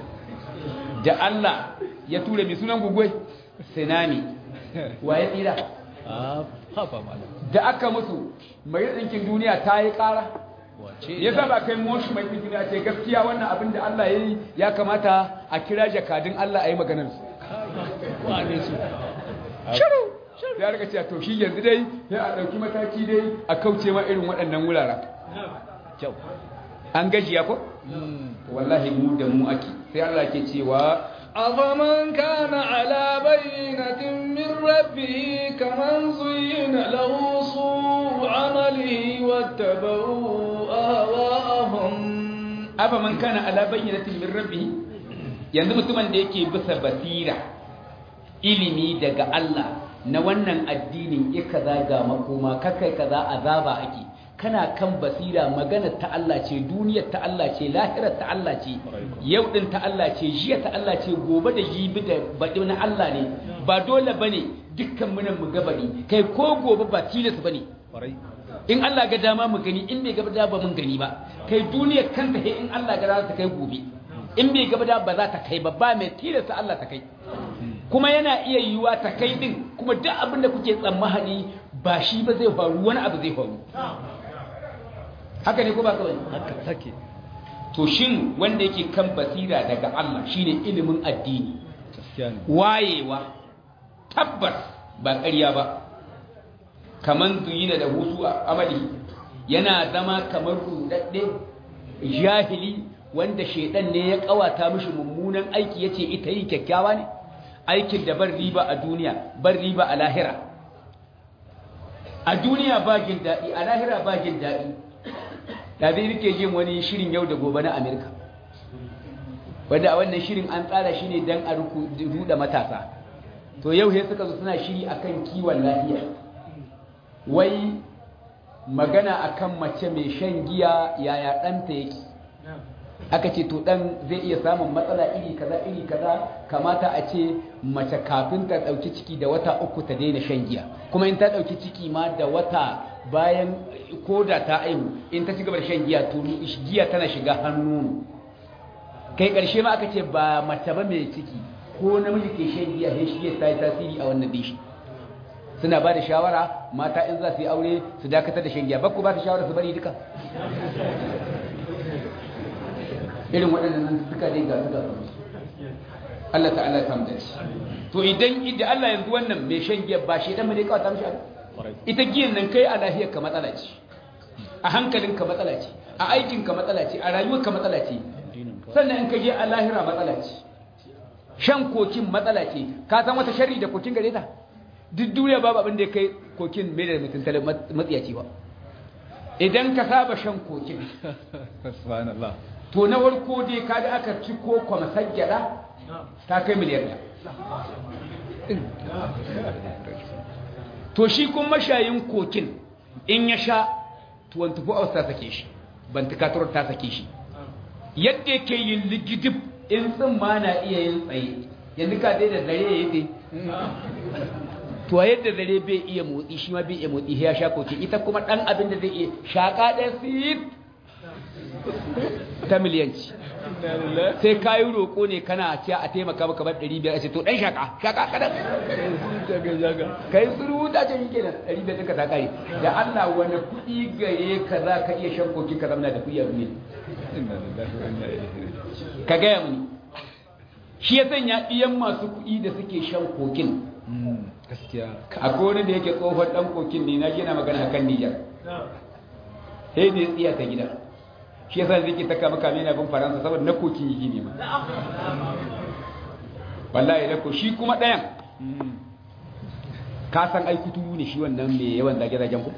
da Allah ya tura mai sunan gugwai sinami wa ya tsira a hafa malam da aka musu mai ɗinkin duniya ta yi ƙara wace ya sa ba kai moshi mai ɗinkin duniya ce gaskiya wannan abin da Allah ya yi ya kamata a kira jakadun Allah a yi maganar su wane su shiru ya rika cewa to shi yanzu dai ya a ɗauki mataki dai a kauce ma irin waɗannan wuraren kyau an gajiya ko wallahi mu da mu ake sai Allah ke cewa أفمن كان على بينة من ربه كمن زين له سوء عمله واتبعوا أهواءهم aba man kana ala bayyinatin min rabbih yanzu mutumin da yake bisa basira ilimi daga Allah na wannan addinin ya kaza ga makoma kakai kaza azaba ake kana kan basira magana ta Allah ce duniyar ta Allah ce lahirar ta Allah ce yau din ta Allah ce jiya ta Allah ce gobe da jibi da baɗi na Allah ne ba dole bane dukkan munan mu gabani kai ko gobe ba tilas bane kwarai in Allah ga dama mu gani in bai gaba da ba mun gani ba kai duniyar kanta he in Allah ga za ta kai gobe in bai gaba da ba za ta kai ba ba mai tilasta Allah ta kai kuma yana iya yiwuwa ta kai din kuma duk abin da kuke tsammani ba shi ba zai faru wani abu zai faru haka ne ko ba kawai haka take to shin wanda yake kan basira daga Allah shine ilimin addini gaskiya ne wayewa tabbas ba ƙarya ba kaman duyina da husu a amali yana zama kamar rudadde jahili wanda shedan ne ya kawata mishi mummunan aiki yace ita yi kyakkyawa ne aikin da bar riba a duniya bar riba a lahira a duniya ba jin daɗi a lahira ba jin daɗi da zai rike jin wani shirin yau da gobe na amerika wanda a wannan shirin an tsara shi ne don a ruda matasa to yau he suka zo suna shiri akan kiwon lafiya wai magana akan mace mai shan giya yaya ɗanta yake aka ce to ɗan zai iya samun matsala iri kaza iri kaza kamata a ce mace kafin ta ɗauki ciki da wata uku ta daina shan giya kuma in ta ɗauki ciki ma da wata bayan ko da ta aihu in ta ci gaba da shan giya to giya tana shiga hannu kai ƙarshe ma aka ce ba mace ba mai ciki ko namiji ke shan giya sai shi ta yi tasiri a wannan dishi suna ba da shawara mata in za su yi aure su dakatar da shan giya bakku ba su shawara su bari duka irin waɗannan suka dai ga suka Allah ta'ala ya samu dace to idan idan Allah yanzu wannan mai shan giya ba shi dan mai kawata mishi kwarai ita giyan nan kai a lafiyar ka matsala ce a hankalin ka matsala ce a aikin ka matsala ce a rayuwar ka matsala ce addinin ka sannan in ka je a lahira matsala ce shan kokin matsala ce ka san wata sharri da kokin gare ta duk duniya babu abin da ya kai kokin mai da mutum tale matsiyaci ba idan ka saba shan kokin subhanallah to na warko dai ka da aka ci ko kwamasar gyada ta kai miliyar ɗaya to shi kuma mashayin kokin in ya sha 24 hours ta sake shi bantikaturar ta sake shi yadda yake yin ligidib in tsimma na iya yin tsaye yanzu ka dai da dare ya yi dai to yadda dare bai iya motsi shi ma bai iya motsi ya sha kokin ita kuma dan abin da zai iya shaka da sit ta miliyanci sai ka yi roƙo ne kana ce a taimaka maka bar 500 a ce to ɗan shaka shaka kadan ka yi suru da ce yake nan 500 ɗinka ta kare da Allah wani kuɗi gare ka za ka iya shan koki ka zamna da kuɗi a duniya ka gaya mini shi ya sanya ɗiyan masu kuɗi da suke shan kokin gaskiya akwai wani da yake tsohon ɗan kokin ne na gina magana akan Nijar sai da ya tsiya ta gida shi yasa zai ke taka maka mena bin faransa saboda na kokin yi ne ma wallahi da ko shi kuma ɗayan ka san ai kuturu ne shi wannan mai yawan zage-zagen ku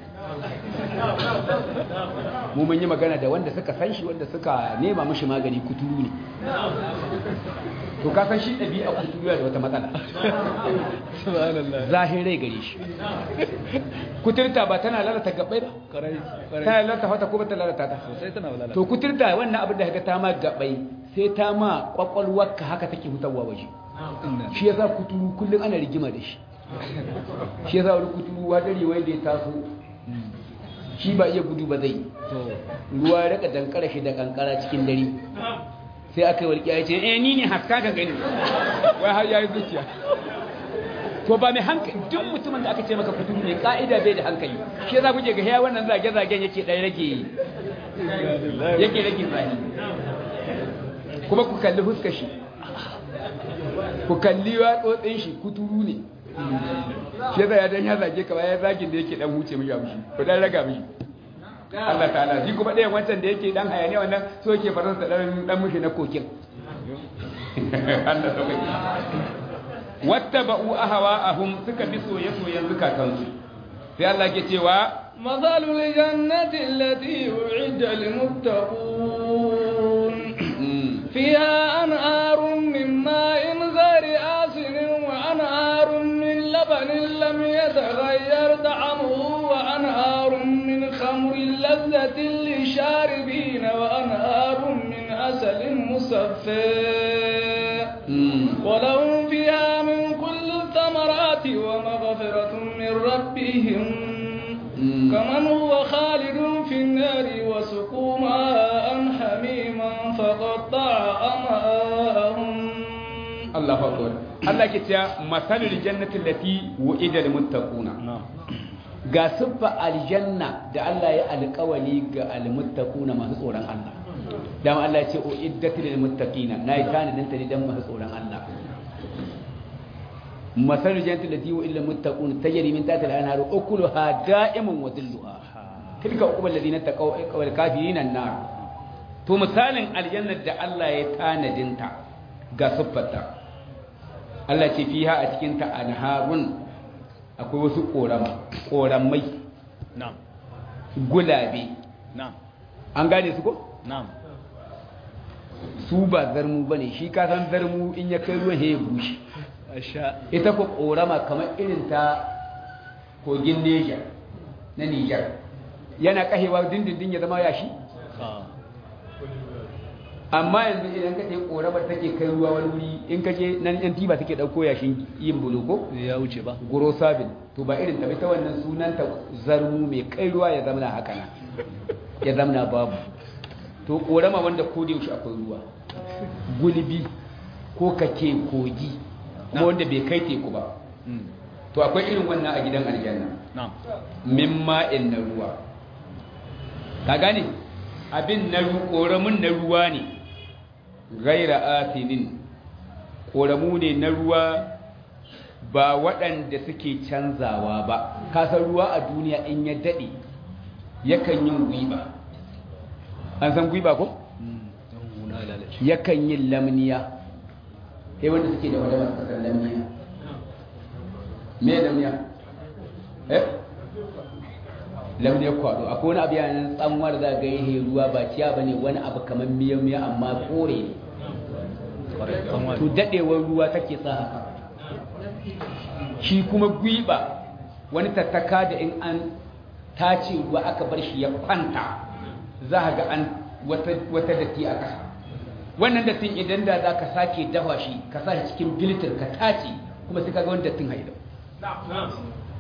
mu mun yi magana da wanda suka san shi wanda suka nema mishi magani kuturu ne to ka san shi ɗabi'a kuturu da wata matsala subhanallah zahirai gare shi kuturta ba tana lalata gabbai ba karai karai tana lalata fata ko ba ta lalata ta sosai tana walala to kuturta wannan abin da haka ta ma gabbai sai ta ma kwakwalwarka haka take hutawa waje inna shi yasa kuturu kullum ana rigima da shi shi yasa wani kuturu hadari wai da ya taso shi ba iya gudu ba zai to ruwa ya raka dankara shi da kankara cikin dare sai aka yi walƙiya ya ce eh ni ne haska ka gani wai har ya yi zuciya to ba mai hankali duk mutumin da aka ce maka kuturu ne ka'ida bai da hankali shi yasa kuke ga ya wannan zage-zagen yake ɗaya rage yake rage zani kuma ku kalli fuskar shi ku kalli watsotsin shi kuturu ne shi yasa ya dan ya zage ka ba ya zagin da yake dan huce mishi abu shi ku dan raga mishi Allah ta'ala shi kuma ɗayan wancan da yake dan hayaniya wannan so yake faransa dan dan mishi na kokin Allah sauƙaƙe wattaba'u ahwa'ahum suka bi soye-soyen zukatansu sai Allah ke cewa مثل الجنة التي أعد للمتقون فيها أنهار من ماء غير آسن وأنهار من لبن لم يتغير طعمه وأنهار من خمر لذة للشاربين وأنهار من عسل مصفى ولهم فيها من كل الثمرات ومغفرة من ربهم كمن هو خالد في النار وسقوا ماء حميما فقطع أمعاءهم Allah akbar Allah ke cewa masalul jannati allati wu'ida lil muttaquna ga siffa aljanna da Allah ya alƙawali ga almuttaquna masu tsoron Allah dan Allah ya ce uiddat lil muttaqina nayi tanadin ta ne dan masu tsoron Allah masalul jannati allati wu'ida lil muttaquna tajri min tahtiha al-anhar ukuluha da'imun wa dhilluha tilka uqbal ladina taqaw wal kafirin an-nar to misalin aljannar da Allah ya tanadin ta ga siffarta Allah ce fiha a cikin ta anharun akwai wasu korama koramai na'am gulabe na'am an gane su ko na'am su ba zarmu bane shi ka san zarmu in ya kai ruwan ya bushe asha ita ko korama kamar irin ta kogin Niger na Niger yana kahewa dindindin ya zama yashi ah amma yanzu idan ka ce koramar take kai ruwa wani wuri in ka je nan yan tiba take dauko yashin yin buloko ya wuce ba goro sabin to ba irin ta ta wannan sunanta zarmu mai kai ruwa ya zamana haka na ya zamana babu to korama wanda ko da yaushe akwai ruwa gulbi ko kake kogi kuma wanda bai kai teku ba Mm. to akwai irin wannan a gidan aljanna na'am min ma'in na ruwa ka gane abin na ru koramun na ruwa ne gaira asinin koramu ne na ruwa ba waɗanda suke canzawa ba kasar ruwa a duniya in ya daɗe yakan yin gwiba an san gwiba ko? Mm. dan huna lalace yakan yin lamniya sai wanda suke da wadda masu kasar lamniya me lamniya? eh? lamniya kwado akwai wani abu yanar tsanwar za ga yi ruwa ba ciya ba ne wani abu kamar miya-miya amma kore ne kwarai kan wani to daɗewar ruwa take sa haka shi kuma gwiba wani tattaka da in an tace ruwa aka bar shi ya kwanta za a ga an wata, wata datti a ƙasa wannan dattin idan da za ka sake dafa shi ka sa shi cikin bilitir ka tace kuma sai ka ga wani dattin haidau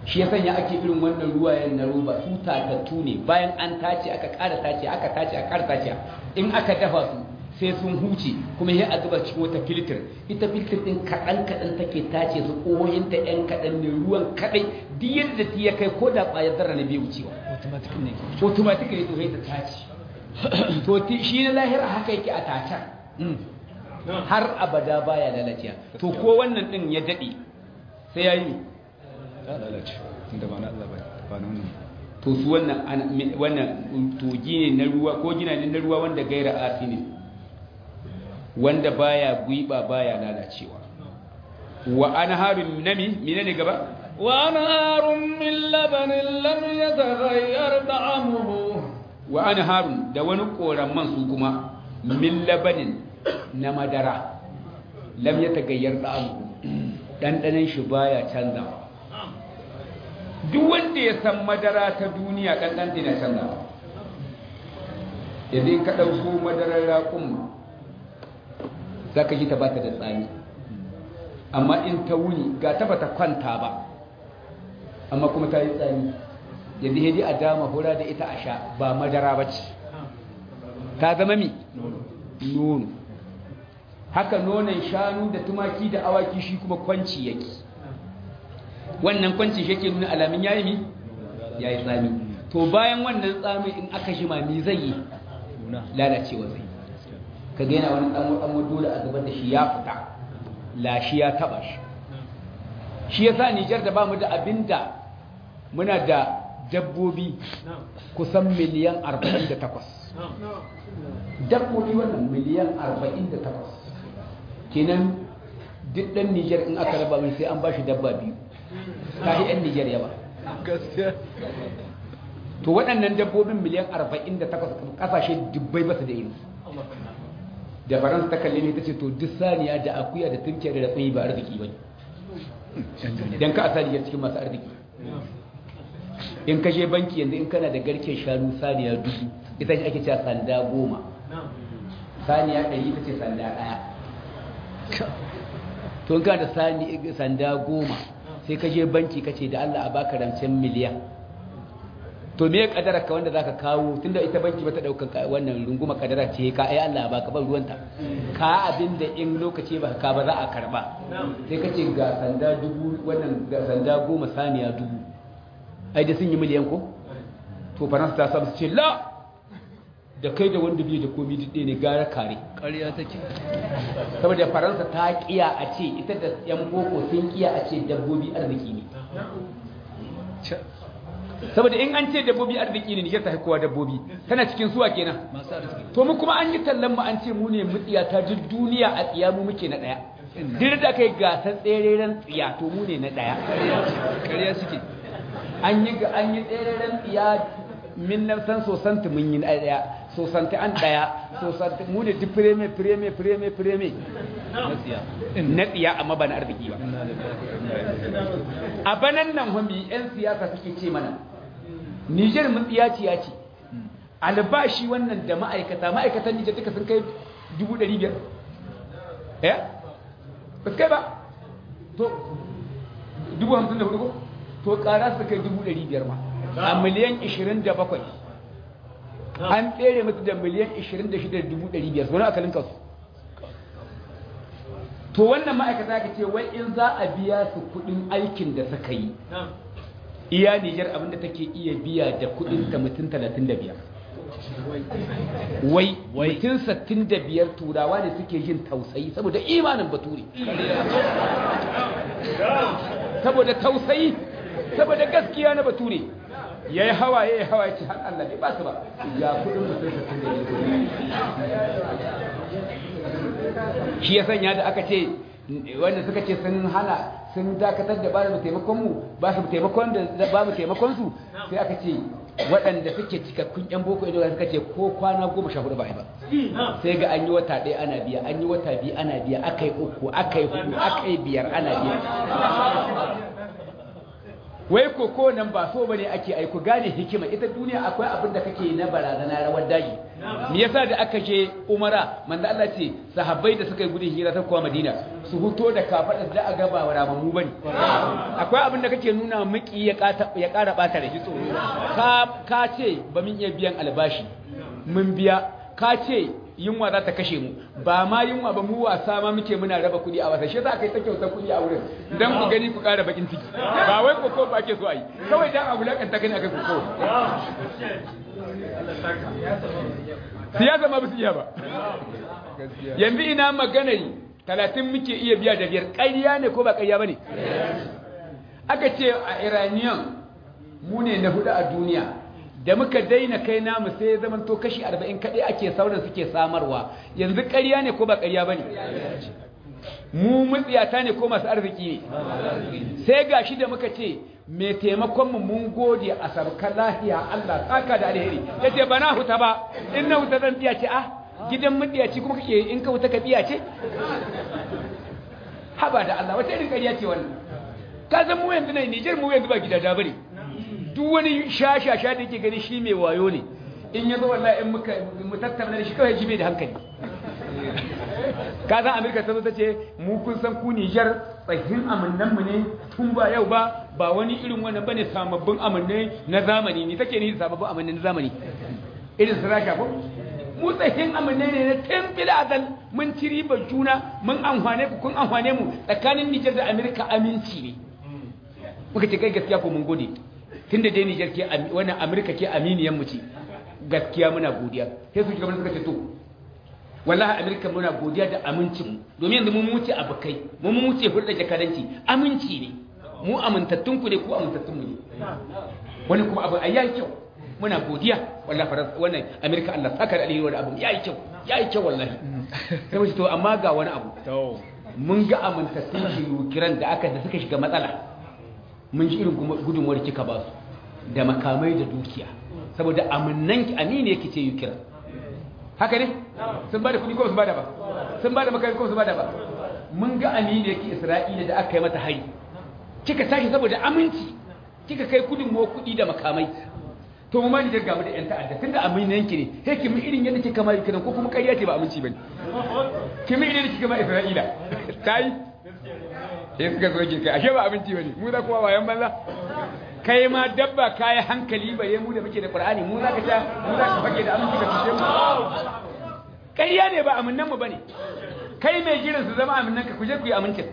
shi ya sanya ake irin wannan ruwayen na roba su tatattu ne bayan an tace aka ƙara tace aka tace aka ƙara tace in aka dafa su sai sun huce kuma ya a zuba cikin wata filter ita filter din kaɗan kaɗan take tace su ƙoyinta ‘yan kaɗan ne ruwan kaɗai duk yadda ta ya kai ko da ƙwayar zarra na bai wucewa automatic ne automatic ne to sai ta tace to ti- shi na lahira haka yake a tacan har abada baya lalaciya to ko wannan din ya daɗe sai ya yi ya lalace tunda ba na Allah ba ba na wannan to su wannan ana- me- wannan togi ne na ruwa ko gina ne na ruwa wanda gaira asi ne wanda baya guiba baya lalacewa wa anharun nami menene gaba وأنهار من لبن لم يتغير طعمه wa anharun da wani koramman su kuma min labanin na madara lam ya tagayyar da'amu ɗanɗanen shi baya canzawa duk wanda ya san madara ta duniya ɗanɗan na canzawa yanzu in ka ɗauko madarar raƙun za ka ji ta ba ta da tsami amma in ta wuni ga ta ba ta kwanta ba amma kuma ta yi tsami yanzu hedi a dama hura da ita a sha ba madara ba ce ta zama mi nono haka nonon shanu da tumaki da awaki shi kuma kwanci yake wannan kwanci shi yake nuna alamin yayi mi yayi tsami to bayan wannan tsami in aka jima mi zai yi nuna lalacewa zai ka ga yana wani dan dan dole a zubar da shi ya fita lashi ya taba shi shi yasa Nijar da bamu da abinda muna da dabbobi kusan miliyan 48 dabbobi wannan miliyan 48 kenan duk dan Nijar in aka raba mai sai an bashi dabba biyu ta yi yan Nijar yawa gaskiya to waɗannan dabbobin miliyan 48 kasashe dubbai basu da irinsu da faransa ta kalle ne ta ce to duk saniya da akuya da tunkiyar da tsayi ba arziki ba ne don ka a saniyar cikin masu arziki in ka je banki yanzu in kana da garken shanu saniya dubu ita ce ake cewa sanda goma saniya ɗari ita ce sanda ɗaya to in kana da sani- sanda goma sai ka je banki ka ce da allah a baka rancen miliyan to me kadara ka wanda zaka kawo tunda ita banki bata daukan ka- wannan runguma kadara ce ka ai Allah baka ban ruwanta ka abinda in lokaci ba ka ba za a karba sai kace ga sanda dubu wannan ga sanda goma saniya dubu ai da sun yi miliyan ko to faransa ta samu su ce la da kai da wanda bai da komai duk ɗaya ne gara kare ƙarya take saboda faransa ta kiya a ce ita da yan boko sun kiya a ce dabbobi arziki ne saboda in an ce dabbobi arziki ne Nijar ta kowa dabbobi tana cikin suwa kenan masu arziki to mu kuma an yi tallan mu an ce mu ne mutsiya ta duk duniya a tsiya mu muke na daya duk da kai gasar tsereren tsiya to mu ne na daya ƙarya suke an yi ga an yi tsereren tsiya min nan san sosanti mun yi na daya sosanti an daya sosanti mu ne duk fireme fireme fireme fireme na tsiya na tsiya amma ba na arziki ba a banan nan hami 'yan siyasa suke ce mana nijar mun tsiyaciya ce albashi wannan da ma'aikata ma'aikatan nijar duka sun kai 500,000 eh ba su kai ba to 54,000 ko to kara su kai 500,000 ma a miliyan 27 an tsere musu da miliyan 26,500 wani akalin kasu to wannan ma'aikata ka ce wai in za a biya su kudin aikin da suka yi iya nijar abinda take iya biya da kudin ta mutum 35 wai mutum 65 turawa ne suke yin tausayi saboda imanin bature saboda tausayi saboda gaskiya na bature ya yi hawa ya yi hawa ya ce har Allah bai ba su ba ga kudin mutum 65 shi ya sanya da aka ce wanda suka ce sun hana sun dakatar da ba mu taimakon mu ba su taimakon da ba mu taimakon su sai aka ce waɗanda suke cikakkun yan boko ido suka ce ko kwana goma sha hudu ba a yi ba sai ga an yi wata ɗaya ana biya an yi wata biyu ana biya aka yi uku aka yi hudu aka yi biyar ana biya wai ko ko nan ba so bane ake aiko gane hikima ita duniya akwai abin da kake na barazana rawar daji me yasa da aka je umara manzo Allah ce sahabbai da suka yi gudun hira ta kuwa madina su huto da kafadar da a gaba wa ramamu bane akwai abin da kake nuna miki ya kata ya kara bata da hitso ka ka ce ba mun iya biyan albashi mun biya ka ce yunwa za ta kashe mu ba ma yunwa ba mu wasa ma muke muna raba kuɗi a wasa shi za ka yi ta kyautar kuɗi a wurin don ku gani ku ƙara bakin ciki ba wai koko ba ake so a yi kawai dan abu lakanta gani akai koko siyasa ma ba su iya ba yanzu ina magana yi talatin muke iya biya da biyar ƙarya ne ko ba ƙarya ba ne aka ce a iranian mu ne na hudu a duniya da muka daina kai namu sai ya zama to kashi 40 kaɗai ake sauran suke samarwa yanzu ƙarya ne ko ba ƙarya ba ne mu mutsiyata ne ko masu arziki ne sai ga shi da muka ce mai taimakonmu mun gode a sarkar lahiya Allah tsaka da alheri ya ce ba na huta ba in na huta zan biya ce ah gidan mutsiyaci kuma kake in ka huta ka biya ce haba da Allah wata irin ƙarya ce wannan ka san mu yanzu ne Nijar mu yanzu ba gidada bane duk wani shashasha da yake gani shi mai wayo ne in ya zo wallahi in muka mu tattauna da shi kawai jibe da hankali ka san Amerika ta zo ta ce mu kun san ku Niger tsahin amannan mu ne tun ba yau ba ba wani irin wannan bane sababbin amannai na zamani ni take ni sababbin amannai na zamani irin su rasha ko mu tsahin amannai ne na tun bil adal mun ci riba juna mun amfane ku kun amfane mu tsakanin Niger da Amerika aminci ne muka ce kai gaskiya ko mun gode tunda dai Niger ke wannan Amerika ke aminiyan mu ce gaskiya muna godiya sai su shugaban suka ce to wallahi Amerika muna godiya da amincin mu domin yanzu mun muce abukai mun muce hulɗa jakadanci aminci ne mu amintattun ku ne ku amintattun mu ne wani kuma abu ayi kyau muna godiya wallahi faras wannan Amerika Allah saka da alheri wani abu yayi kyau yayi kyau wallahi sai mu ce to amma ga wani abu mun ga amintattun shi kiran da aka da suka shiga matsala mun ji irin gudunmuwar kika ba su da makamai da dukiya saboda aminnan ki amini yake ce yukira haka ne sun ba da kudi ko sun ba da ba sun ba da makamai ko sun ba da ba mun ga amini yake isra'ila da aka yi mata hari kika tashi saboda aminci kika kai gudunmuwar kudi da makamai to mu ma ni daga mu da yan ta'adda tunda aminan ki ne sai ki mu irin yadda kika ma yukiran ko kuma ƙarya ce ba aminci bane ki mu irin da kika ma isra'ila tai sai suka zo ke kai ashe ba abinci bane mu za kuma wayan banza kai ma dabba kai hankali bare mu da muke da qur'ani mu za ka ta mu za ka fage da aminci ka fice mu ƙarya ne ba aminnan mu bane kai mai jiran su zama aminnan ka kuje ku yi amincin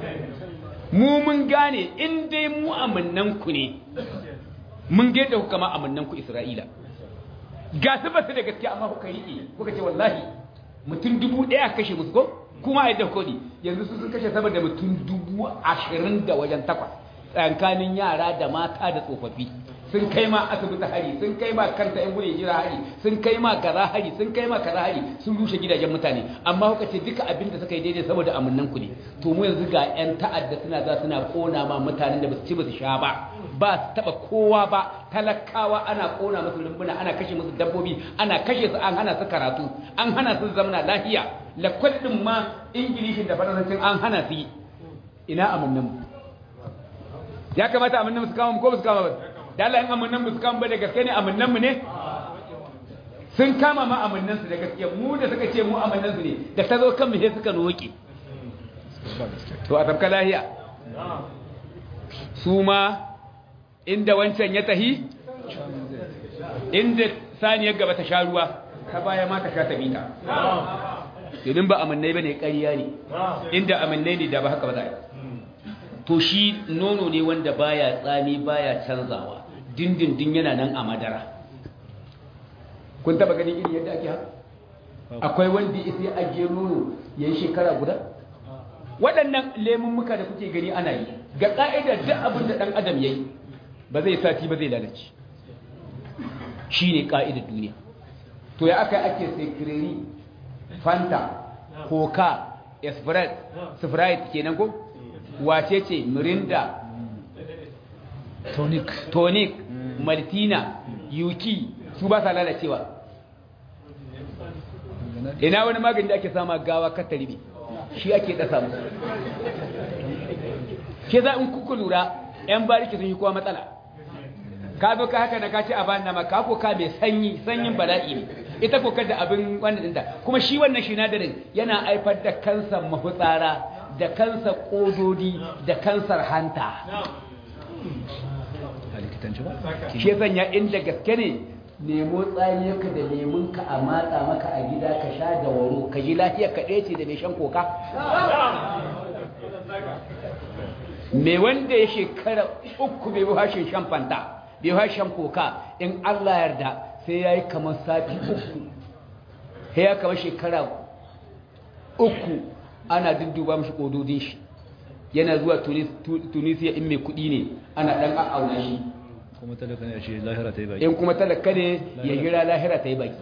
mu mun gane in dai mu aminnan ku ne mun ga yadda kuka ma aminnan ku Isra'ila ga su ba su da gaskiya amma kuka yi kuka ce wallahi mutum dubu ɗaya kashe musu ko kuma a yadda kodi yanzu su sun kashe sama da mutum dubu ashirin da wajen takwas tsakanin yara da mata da tsofaffi sun kai ma asibiti hari sun kai ma kanta yan gudun jira hari sun kai ma kaza hari sun kai ma kaza hari sun rushe gidajen mutane amma kuka ce duka abin da suka yi daidai saboda amannan ku ne to mu yanzu ga yan ta'adda suna za suna kona ma mutanen da ba su ci ba su sha ba ba su taba kowa ba talakawa ana kona musu rumbuna ana kashe musu dabbobi ana kashe su an hana su karatu an hana su zamana lafiya lakwal din ma ingilishin da faransancin an hana su yi ina amannan mu ya kamata amannan mu su kama mu ko su kama ba da Allah in amannan mu su kama ba da gaske ne amannan mu ne sun kama ma amannan su da gaske mu da suka ce mu amannan su ne da ta zo kan mu sai suka roƙe to a tabka lahiya su ma inda wancan ya tahi inda saniyar gaba ta sha ruwa ta baya ma ta sha ta bita domin ba amannai ba ne ƙarya ne inda amannai ne da ba haka ba za a to shi nono ne wanda baya tsami baya canzawa dindindin yana nan a madara kun taba ganin irin yadda ake haka akwai wanda ya sai ajiye nono ya yi shekara guda waɗannan lemun muka da kuke gani ana yi ga ƙa'idar duk abin da ɗan adam ya yi ba zai sati ba zai lalace shi ne ƙa'idar duniya to ya aka ake sekirari fanta coca sprite kenan ko wace ce mirinda tonic tonic maltina yuki su ba sa lalacewa ina wani magani da ake sama gawa kataribi shi ake dasa musu ke za in kuku lura yan bariki sun yi kowa matsala ka zo ka haka na ka ce a bani nama ka ko ka mai sanyi sanyin bala'i ne ita ko kada abin wannan dinta kuma shi wannan sinadarin yana haifar da kansar mafutsara da kansar kododi da kansar hanta a likitanci ba shi ya sanya inda gaske ne nemo tsamiyarka da lemunka a matsa maka a gida ka sha da waro ka ji lafiyar ka ɗaya ce da mai shan koka mai wanda ya shekara uku bai hashin shan fanta bai hashin koka in Allah yarda sai ya yi kamar sati uku sai ya kama shekara uku ana dudduba mashi ƙododin shi yana zuwa tunisiya in mai kuɗi ne ana ɗan a'auna shi kuma talaka ne a ce lahira ta yi baki in kuma talaka ne ya gira lahira ta yi baki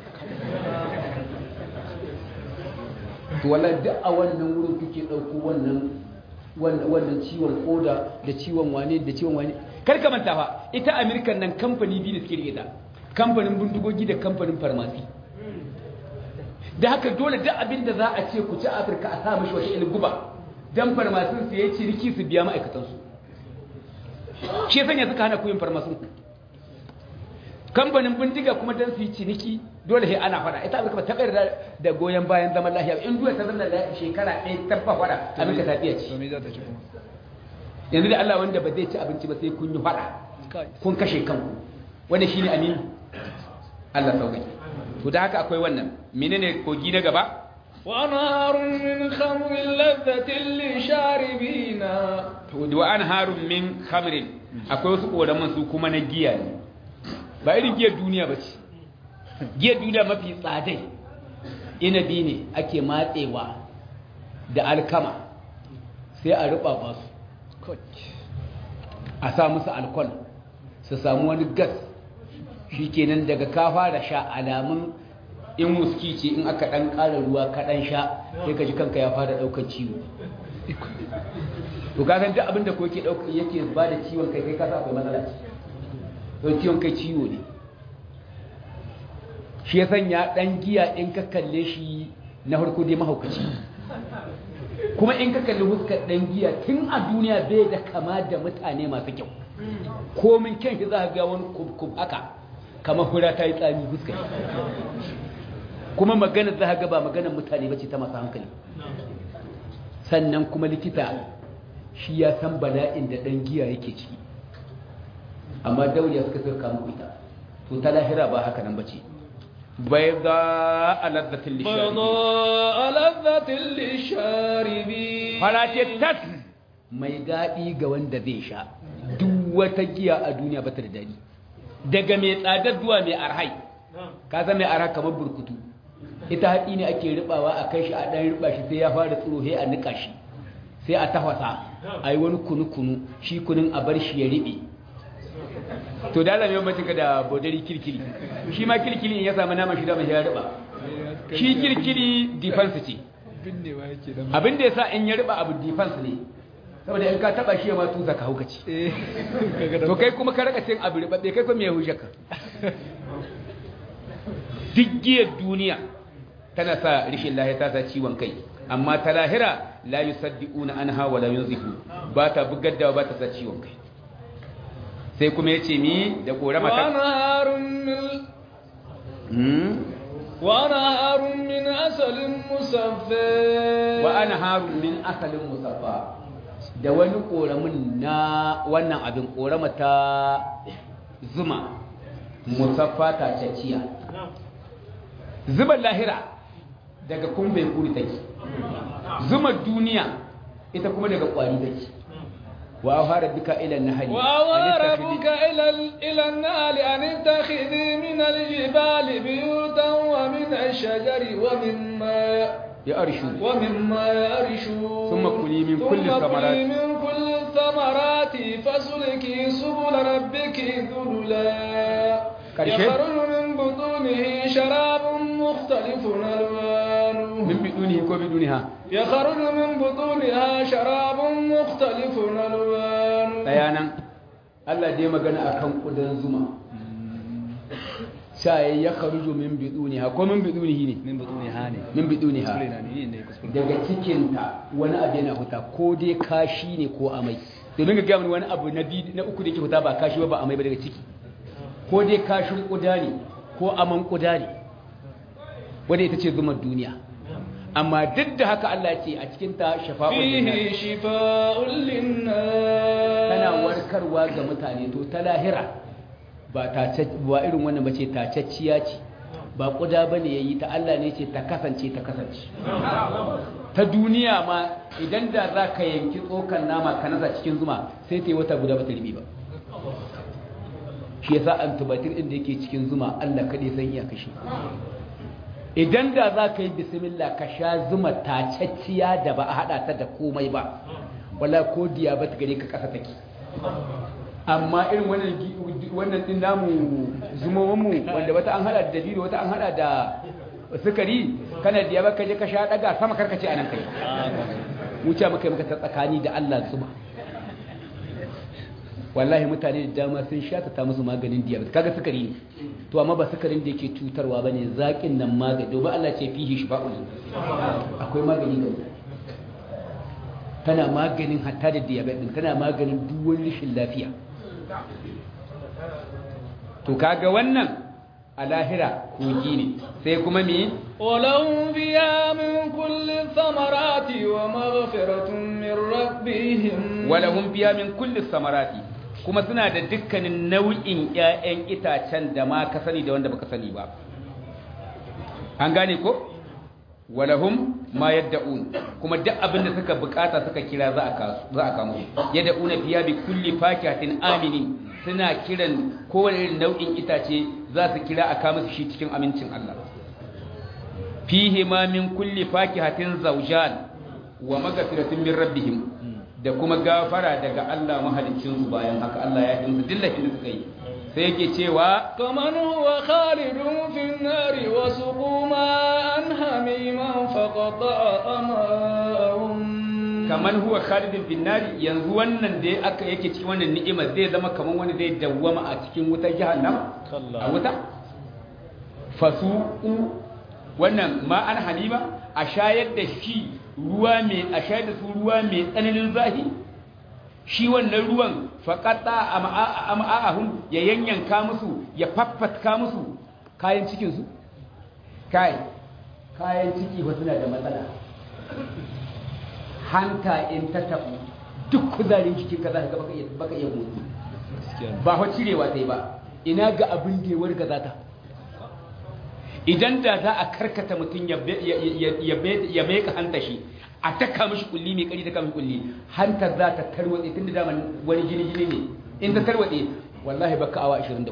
to wala duk a wannan wurin kuke ɗauko wannan wannan ciwon koda da ciwon wane da ciwon wane kar ka manta fa ita american nan kamfani biyu da suke rike ta kamfanin bindigogi da kamfanin farmasi da haka dole duk abin da za a ce ku ci afirka a sa mishi wata ilguba dan farmasin su yayi ciriki su biya ma'aikatansu shi sanya suka hana kuyin farmasin kamfanin bindiga kuma dan su yi ciniki dole sai ana fada ita amurka ba ta bayar da goyon bayan zaman lafiya in duwa ta zama da shekara ɗaya ta ba fada amurka ta fiye ci to me za ta ci kuma yanzu da allah wanda ba zai ci abinci ba sai kun yi fada kun kashe kanku wanda shi ne aminu allah sauƙi to da haka akwai wannan menene kogi na gaba وأنهار من خمر لذة للشاربين wa an harun min khamrin akwai wasu ƙoraman su kuma na giya ne ba irin giyar duniya ba ce giyar duniya mafi tsadai inabi ne ake matsewa da alkama sai a ruɓa ba su a sa musu alkol su samu wani gas shi kenan daga kafa da sha alamun in wuski ce in aka ɗan ƙara ruwa kaɗan sha sai ka ji kanka ya fara ɗaukar ciwo to ka san duk abin da ko yake dauka yake ba da ciwon kai kai ka sa akwai matsala ce to ciwon kai ciwo ne shi ya sanya dan giya in ka kalle shi na farko dai mahaukaci kuma in ka kalli huskar dan giya tun a duniya bai da kama da mutane masu kyau komin kyan shi za ka ga wani kubkub haka kamar hura ta yi tsami huskar kuma magana za ka ga ba maganar mutane ba ce ta masu hankali sannan kuma likita shi ya san bala'in da ɗan giya yake ciki amma dauliya suka sarka muku ita to ta lahira ba haka nan bace bai za a lazzatin lishari بيضاء لذة للشاربين farace tas mai daɗi ga wanda zai sha duk wata giya a duniya ba ta da daɗi daga mai tsadar zuwa mai arhai ka zama mai arha kamar burkutu ita haɗi ne ake ribawa a kai shi a ɗan riba shi sai ya fara tsiro sai a niƙa shi sai a tafasa a yi wani kunu-kunu shi kunun a bar shi ya riɓe to da alamai mace ka da bodari kirkiri shi ma kirkiri in ya samu naman shi da mashi ya riba shi kirkiri defense ce binnewa yake da abin da ya sa in ya riba abu defense ne saboda in ka taba shi ya ma tusa ka haukaci eh kaga da to kai kuma ka raka cin abu ribabbe kai kuma ya hujja ka duk giyar duniya tana sa rishin lahiya ta sa ciwon kai amma ta lahira la yusaddiquna anha wa la yunzifu ba ta bugar da ba ta sa ciwon kai sai kuma yace mi da korama ta وأنهار من Hmm? وأنهار من عسل مصفى wa anharun min asalin musaffa da wani koramin na wannan abin korama ta zuma musaffa ta cacciya zuban lahira daga kumbe kuri take zuma duniya ita kuma daga kwari take wa fara duka ila nahari وأوى ربك إلى ال- إلى النار أن اتخذي من الجبال بيوتا ومن الشجر ومما ya arshu ومما يعرشون ثم كلي من كل ثم الثمرات. كلي من كل الثمرات فاسلكي سبل ربك ذللا كرشي. يخرج من بطونه شراب مختلف ألوانه min bidunihi ko biduniha يخرج من بطونها شراب مختلف ألوانه bayanan Allah dai magana akan kudan zuma sai ya kharuju min biduniha ko min bidunihi ne min butuni hani min biduniha kuskure na ni ne kuskure daga cikinta wani abu yana huta ko dai kashi ne ko amai domin ga gaya mini wani abu na biyu na uku da yake huta ba kashi ba ba amai ba daga ciki ko dai kashin kuda ne ko aman kuda ne wanda ita ce zumar duniya amma duk da haka Allah ce a cikin ta shafa'ul linnas فيه شفاء للناس tana warkarwa ga mutane to ta lahira ba ta ba irin wannan bace tacacciya ce ba kuda bane yayi ta Allah ne ce ta kasance ta kasance ta duniya ma idan da za ka yanki tsokan nama ka nasa cikin zuma sai ta yi wata guda ba ta ribi ba shi yasa antibiotic din da yake cikin zuma Allah kaɗai san iya kashe idan da za ka yi bismillah ka sha zuma tacacciya da ba a haɗa ta da komai ba wala ko diabetes gare ka ƙasa take amma irin wannan gi- wannan din namu zumomin mu wanda wata an hada da dabino wata an hada da sukari kana diabetes ka je ka sha daga sama karkace anan kai mu ce muka yi maka ta tsakani da Allah zuma wallahi mutane da dama sun sha ta musu maganin diabetes kaga sukari ne to amma ba sukarin da yake cutarwa bane zakin nan magani domin Allah ce fihi shifa'un akwai magani ga mutane tana maganin hatta da diabetes din tana maganin duk wani rashin lafiya to kaga wannan a lahira kogi ne sai kuma me ولهم فيها من كل الثمرات ومغفرة من ربهم walahum biya min kulli samarati kuma suna da dukkanin nau'in ƴaƴan itacen da ma ka sani da wanda baka sani ba an gane ko walahum ma yadda'un kuma duk abin da suka bukata suka kira za a kasu za a kamo yadda'una biya bi kulli fakihatin aminin suna kiran kowane irin nau'in itace za su kira a kama su shi cikin amincin Allah fihi ma min kulli fakihatin zawjan wa magfiratun min rabbihim da kuma gafara daga Allah mahaliccin su bayan haka Allah ya yi musu dillahin da suka yi sai yake cewa كمن هو خالد في النار وسقوا ماء حميما فقطع أماءهم kaman huwa khalidin bin nari yanzu wannan da aka yake cikin wannan ni'ima zai zama kaman wani zai dawwama a cikin wutar jahannam a wuta fasuqu wannan ma an halima a shayar da shi ruwa mai a shayar da su ruwa mai tsananin zahi shi wannan ruwan faqata am'a'ahum ya yanyanka musu ya faffatka musu kayan cikin su kai kayan ciki ba suna da matsala hanta in ta tabu duk kuzarin jikin ka za ka baka iya baka iya motsi ba fa cirewa ta yi ba ina ga abin da ya warga za ta idan da za a karkata mutum ya ya meka hanta shi a taka mishi kulli mai kari taka mishi kulli hantar za ta tarwatse tun da daman wani jini jini ne in ta tarwatse wallahi baka awa 24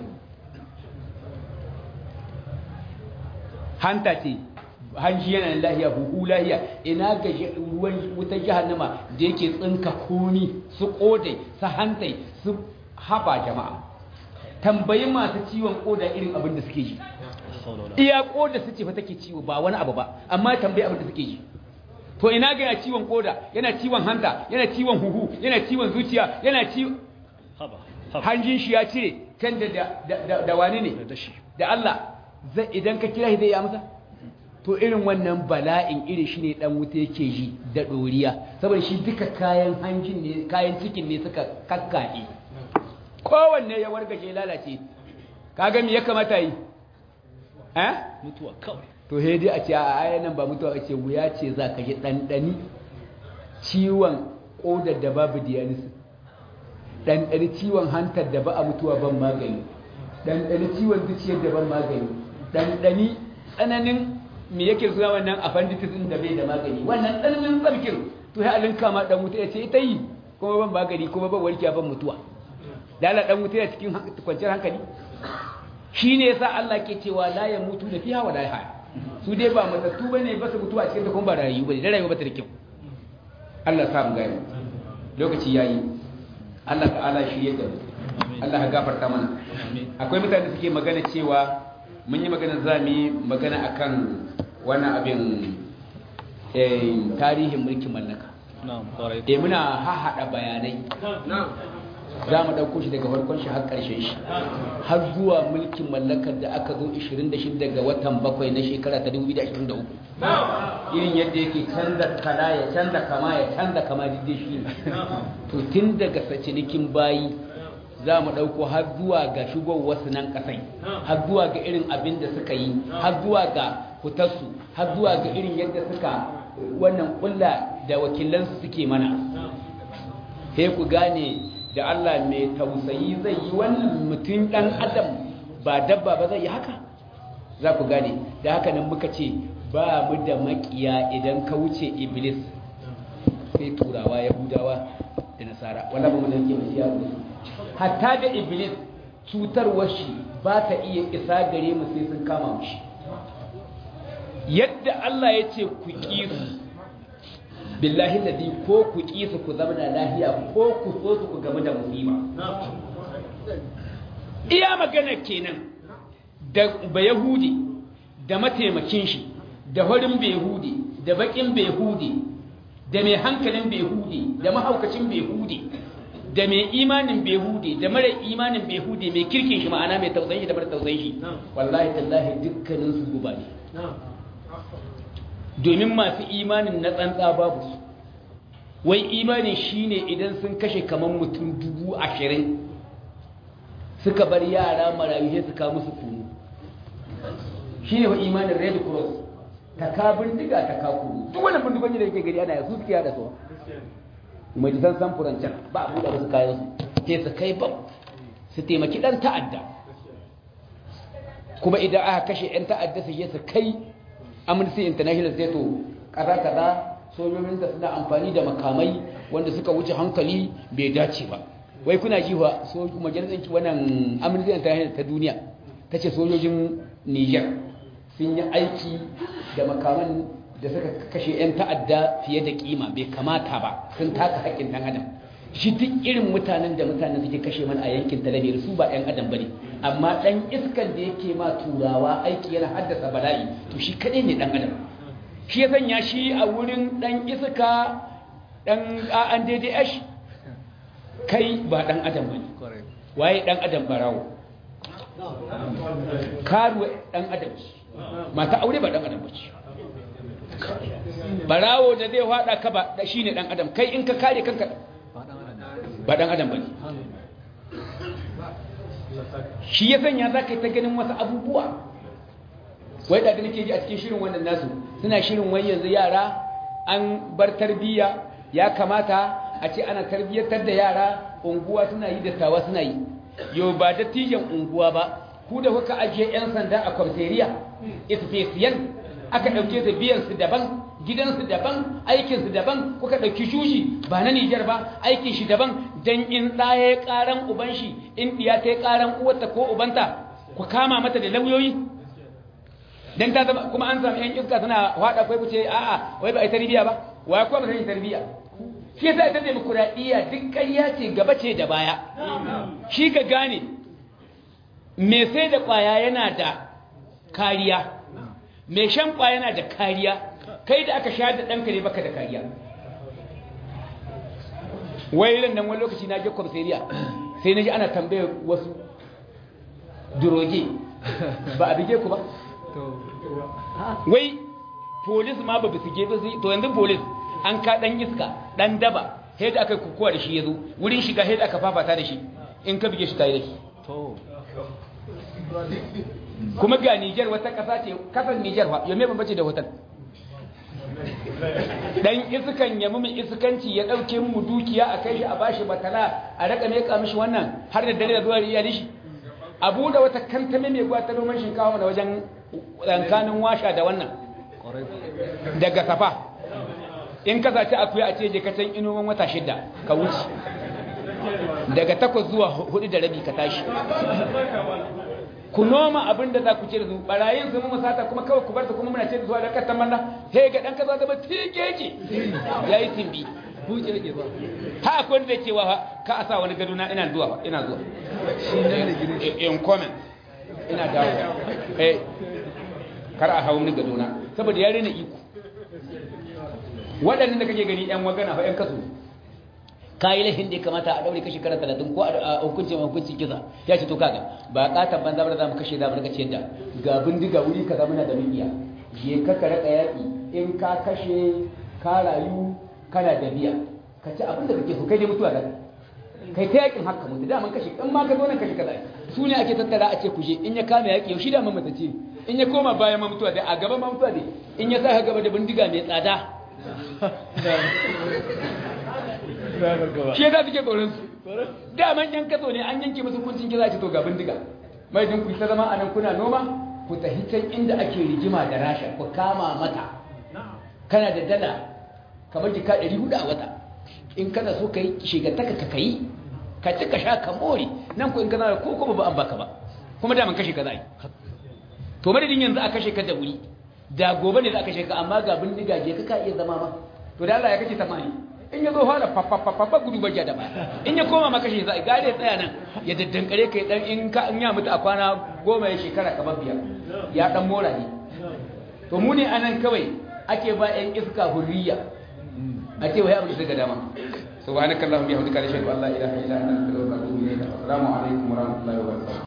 hanta ce hanji yana da lahiya buhu lahiya ina ga ruwan wutar jahannama da yake tsinka komi su kodai su hantai su haba jama'a tambayi masu ciwon koda irin abin da suke ji iya koda su ce fa take ciwo ba wani abu ba amma tambayi abin da suke ji to ina ga yana ciwon koda yana ciwon hanta yana ciwon huhu yana ciwon zuciya yana ciwon hanjin shi ya cire can da da wani ne da Allah zai idan ka kira shi zai yi amsa to irin wannan bala'in irin shi ne dan wuta yake ji da doriya saboda shi duka kayan hanjin ne kayan cikin ne suka kakkaɗe kowanne ya wargaje lalace kaga me ya kamata yi eh mutuwa kawai to he dai a ce a ayan nan ba mutuwa ce wuya ce za ka ji ɗanɗani ciwon ƙodar da babu dialysis ɗanɗani ciwon hantar da ba a mutuwa ban magani ɗanɗani ciwon zuciyar da ban magani ɗanɗani tsananin me yake suna wannan appendicitis din da bai da magani wannan tsananin tsarkin to ya alinka ma dan wuta ya ce ita yi kuma ban magani kuma ban warkiya ban mutuwa da Allah dan wuta ya cikin kwanciyar hankali shine yasa Allah ke cewa la ya mutu da fiha wa la yahya su dai ba matattu bane ba su mutuwa cikin ta kuma ba rayu bane da rayuwa ba ta da kyau Allah sa mu gani lokaci yayi Allah ta'ala shi yadda Allah ya gafarta mana akwai mutane da suke magana cewa mun yi magana za mu yi magana akan wannan abin tarihin mulkin mallaka eh muna hahaɗa bayanai za mu ɗauko shi daga farkon shi har ƙarshen shi har zuwa mulkin mallakar da aka zo 26 ga watan bakwai na shekara ta 2023 irin yadda yake canza kala ya canza kama ya canza kama duk shi to tun daga sacinikin bayi za mu ɗauko har zuwa ga wasu nan ƙasai har zuwa ga irin abin da suka yi har zuwa ga hutarsu har zuwa ga irin yadda suka wannan kulla da wakilansu suke mana sai ku gane da Allah mai tausayi zai yi wannan mutum dan adam ba dabba ba zai yi haka za ku gane da haka nan muka ce ba mu da makiya idan ka wuce iblis sai turawa yahudawa da nasara wannan ba mu da yake masiya hatta da iblis cutarwar shi ba ta iya isa gare mu sai sun kama mu shi yadda Allah ya ce ku ƙi su billahi ladi ko ku ƙi su ku zama da lahiya ko ku so su ku gamu da musiba iya magana kenan da ba yahudi da mataimakin shi da horin behudi da bakin behudi da mai hankalin behudi da mahaukacin behudi da mai imanin behudi da mara imanin behudi mai kirkin shi ma'ana mai tausayin shi da mara tausayin shi wallahi tallahi dukkanin su guba ne domin masu imanin na tsantsa babu su wai imanin shine idan sun kashe kamar mutum dubu ashirin suka bar yara marayu sai su kawo musu kunu shine wa imanin red cross ta ka bindiga ta ka kunu duk wannan bindigogi da yake gari ana yasu suke da su mai jisan samfuran can ba a buɗe wasu kayan su sai su kai bam su taimaki ɗan ta'adda kuma idan aka kashe 'yan ta'adda su je su kai amnesty international sai to kaza kaza sojojin da suna amfani da makamai wanda suka wuce hankali bai dace ba wai kuna ji wa majalisar wannan amnesty international ta duniya ta ce sojojin niger sun yi aiki da makaman da suka kashe 'yan ta'adda fiye da kima bai kamata ba sun taka haƙƙin ɗan adam shi duk irin mutanen da mutanen suke kashe mana a yankin talabiyar su ba 'yan adam ba ne amma ɗan iskan da yake ma turawa aiki yana haddasa bala'i to shi kaɗai ne ɗan adam shi ya sanya shi a wurin ɗan iska ɗan an daidai kai ba ɗan adam ba ne waye ɗan adam barawo karuwa ɗan adam mata aure ba ɗan adam ba ce barawo da zai haɗa ka ba shi ne ɗan adam kai in ka kare kanka ba ɗan adam ba ne shi ya sanya za ka yi ta ganin wasu abubuwa wai da nake ji a cikin shirin wannan nasu suna shirin wai yanzu yara an bar tarbiyya ya kamata a ce ana tarbiyyatar da yara unguwa suna yi dattawa suna yi yau ba dattijan unguwa ba ku da kuka ajiye 'yan sanda a kwamteriya isfesiyan aka ɗauke su biyansu daban gidansu daban aikinsu daban kuka ɗauki shushi ba na Nijar ba aikin shi daban don in ɗaya ya ƙaran uban shi in ɗiya ta ya ƙaran uwarta ko ubanta ku kama mata da lauyoyi don ta zama kuma an samu 'yan iska suna haɗa kwai ku ce a'a wai ba a yi tarbiyya ba wa kuma ba ta yi tarbiyya shi yasa ita demokuraɗiyya duk ƙarya ce gaba ce da baya shi ka gane me sai da ƙwaya yana da kariya mai shan ƙwaya yana da kariya kai da aka sha da ɗanka ne baka da kariya wailan nan wani lokaci na je kwamsariya sai na ji ana tambayar wasu duroge ba a bige ku ba wai polis ma ba su ge ba su to yanzu polis an ka ɗan iska ɗan daba sai da aka yi kukuwa da shi ya zo wurin shiga sai da aka fafata da shi in ka bige shi ta yi da shi kuma ga Nijar wata ƙasa ce kasar Nijar fa yame ban bace da hotel dan iskan ya mu iskanci ya dauke mu dukiya a kai shi a bashi batala a raka mai mishi wannan har da dare da zuwa iyali shi abu da wata kantame mai gwata noman shinkawa da wajen tsankanin washa da wannan daga safa in ka sace akuya a ce je ka can inoman wata shida ka wuce daga takwas zuwa hudu da rabi ka tashi ku noma abin da za ku ce da su barayin su mu sata kuma kawai ku bar ta kuma muna ce da zuwa da kattan manna he ga dan kaza zama tikeke yayi timbi buce yake ba ha akwai da cewa ka asa wani gado na ina zuwa ina zuwa in comment ina dawo eh kar a hawo ni gado na saboda ya rena iko waɗannan da kake gani yan wagana fa yan kaso kayi laifin da ya kamata a daure kashi kara talatin ko a hukunci mai hukunci kisa ya ce to kaga ba katon banza ba za mu kashe za mu rika ciyar da ga bindiga wuri kaza muna da mikiya je ka ka raka yaƙi in ka kashe ka rayu kana da biya ka ci abin da kake so kai dai mutuwa da kai ta yaƙin haka mutu daman kashe in ma ka zo nan kashe kaza su ne ake tattara a ce kuje in ya kama yaƙi yau shi da mamata ce in ya koma bayan ma mutuwa dai a gaban ma mutuwa dai in ya sa gaba da bindiga mai tsada shi ya za suke tsoron su daman yan kaso ne an yanke musu kuncin kira ce to ga bindiga mai jin ku ta zama a nan kuna noma ku tafi can inda ake rigima da rasha ku kama mata kana da dala kamar jika 400 a wata in kana so ka yi shigataka ka kai ka ci ka sha ka more nan ko in kana da ko kuma ba an baka ba kuma daman kashe ka za yi to madadin yanzu a kashe ka da wuri da gobe ne za a kashe ka amma ga bindiga je ka ka iya zama ma to da Allah ya kace tamani in ya zo fara fafafafafa gudu bajiya da baya in ya koma maka shi zai gare tsaya nan ya daddankare kai dan in ka in ya mutu a kwana goma ya shekara kamar biyar ya dan mora ne to mu ne anan kawai ake ba yan iska hurriya ake wai abu daga dama subhanakallahumma bihamdika ashhadu an la ilaha illa anta astaghfiruka wa atubu ilayk assalamu alaikum wa rahmatullahi wa barakatuh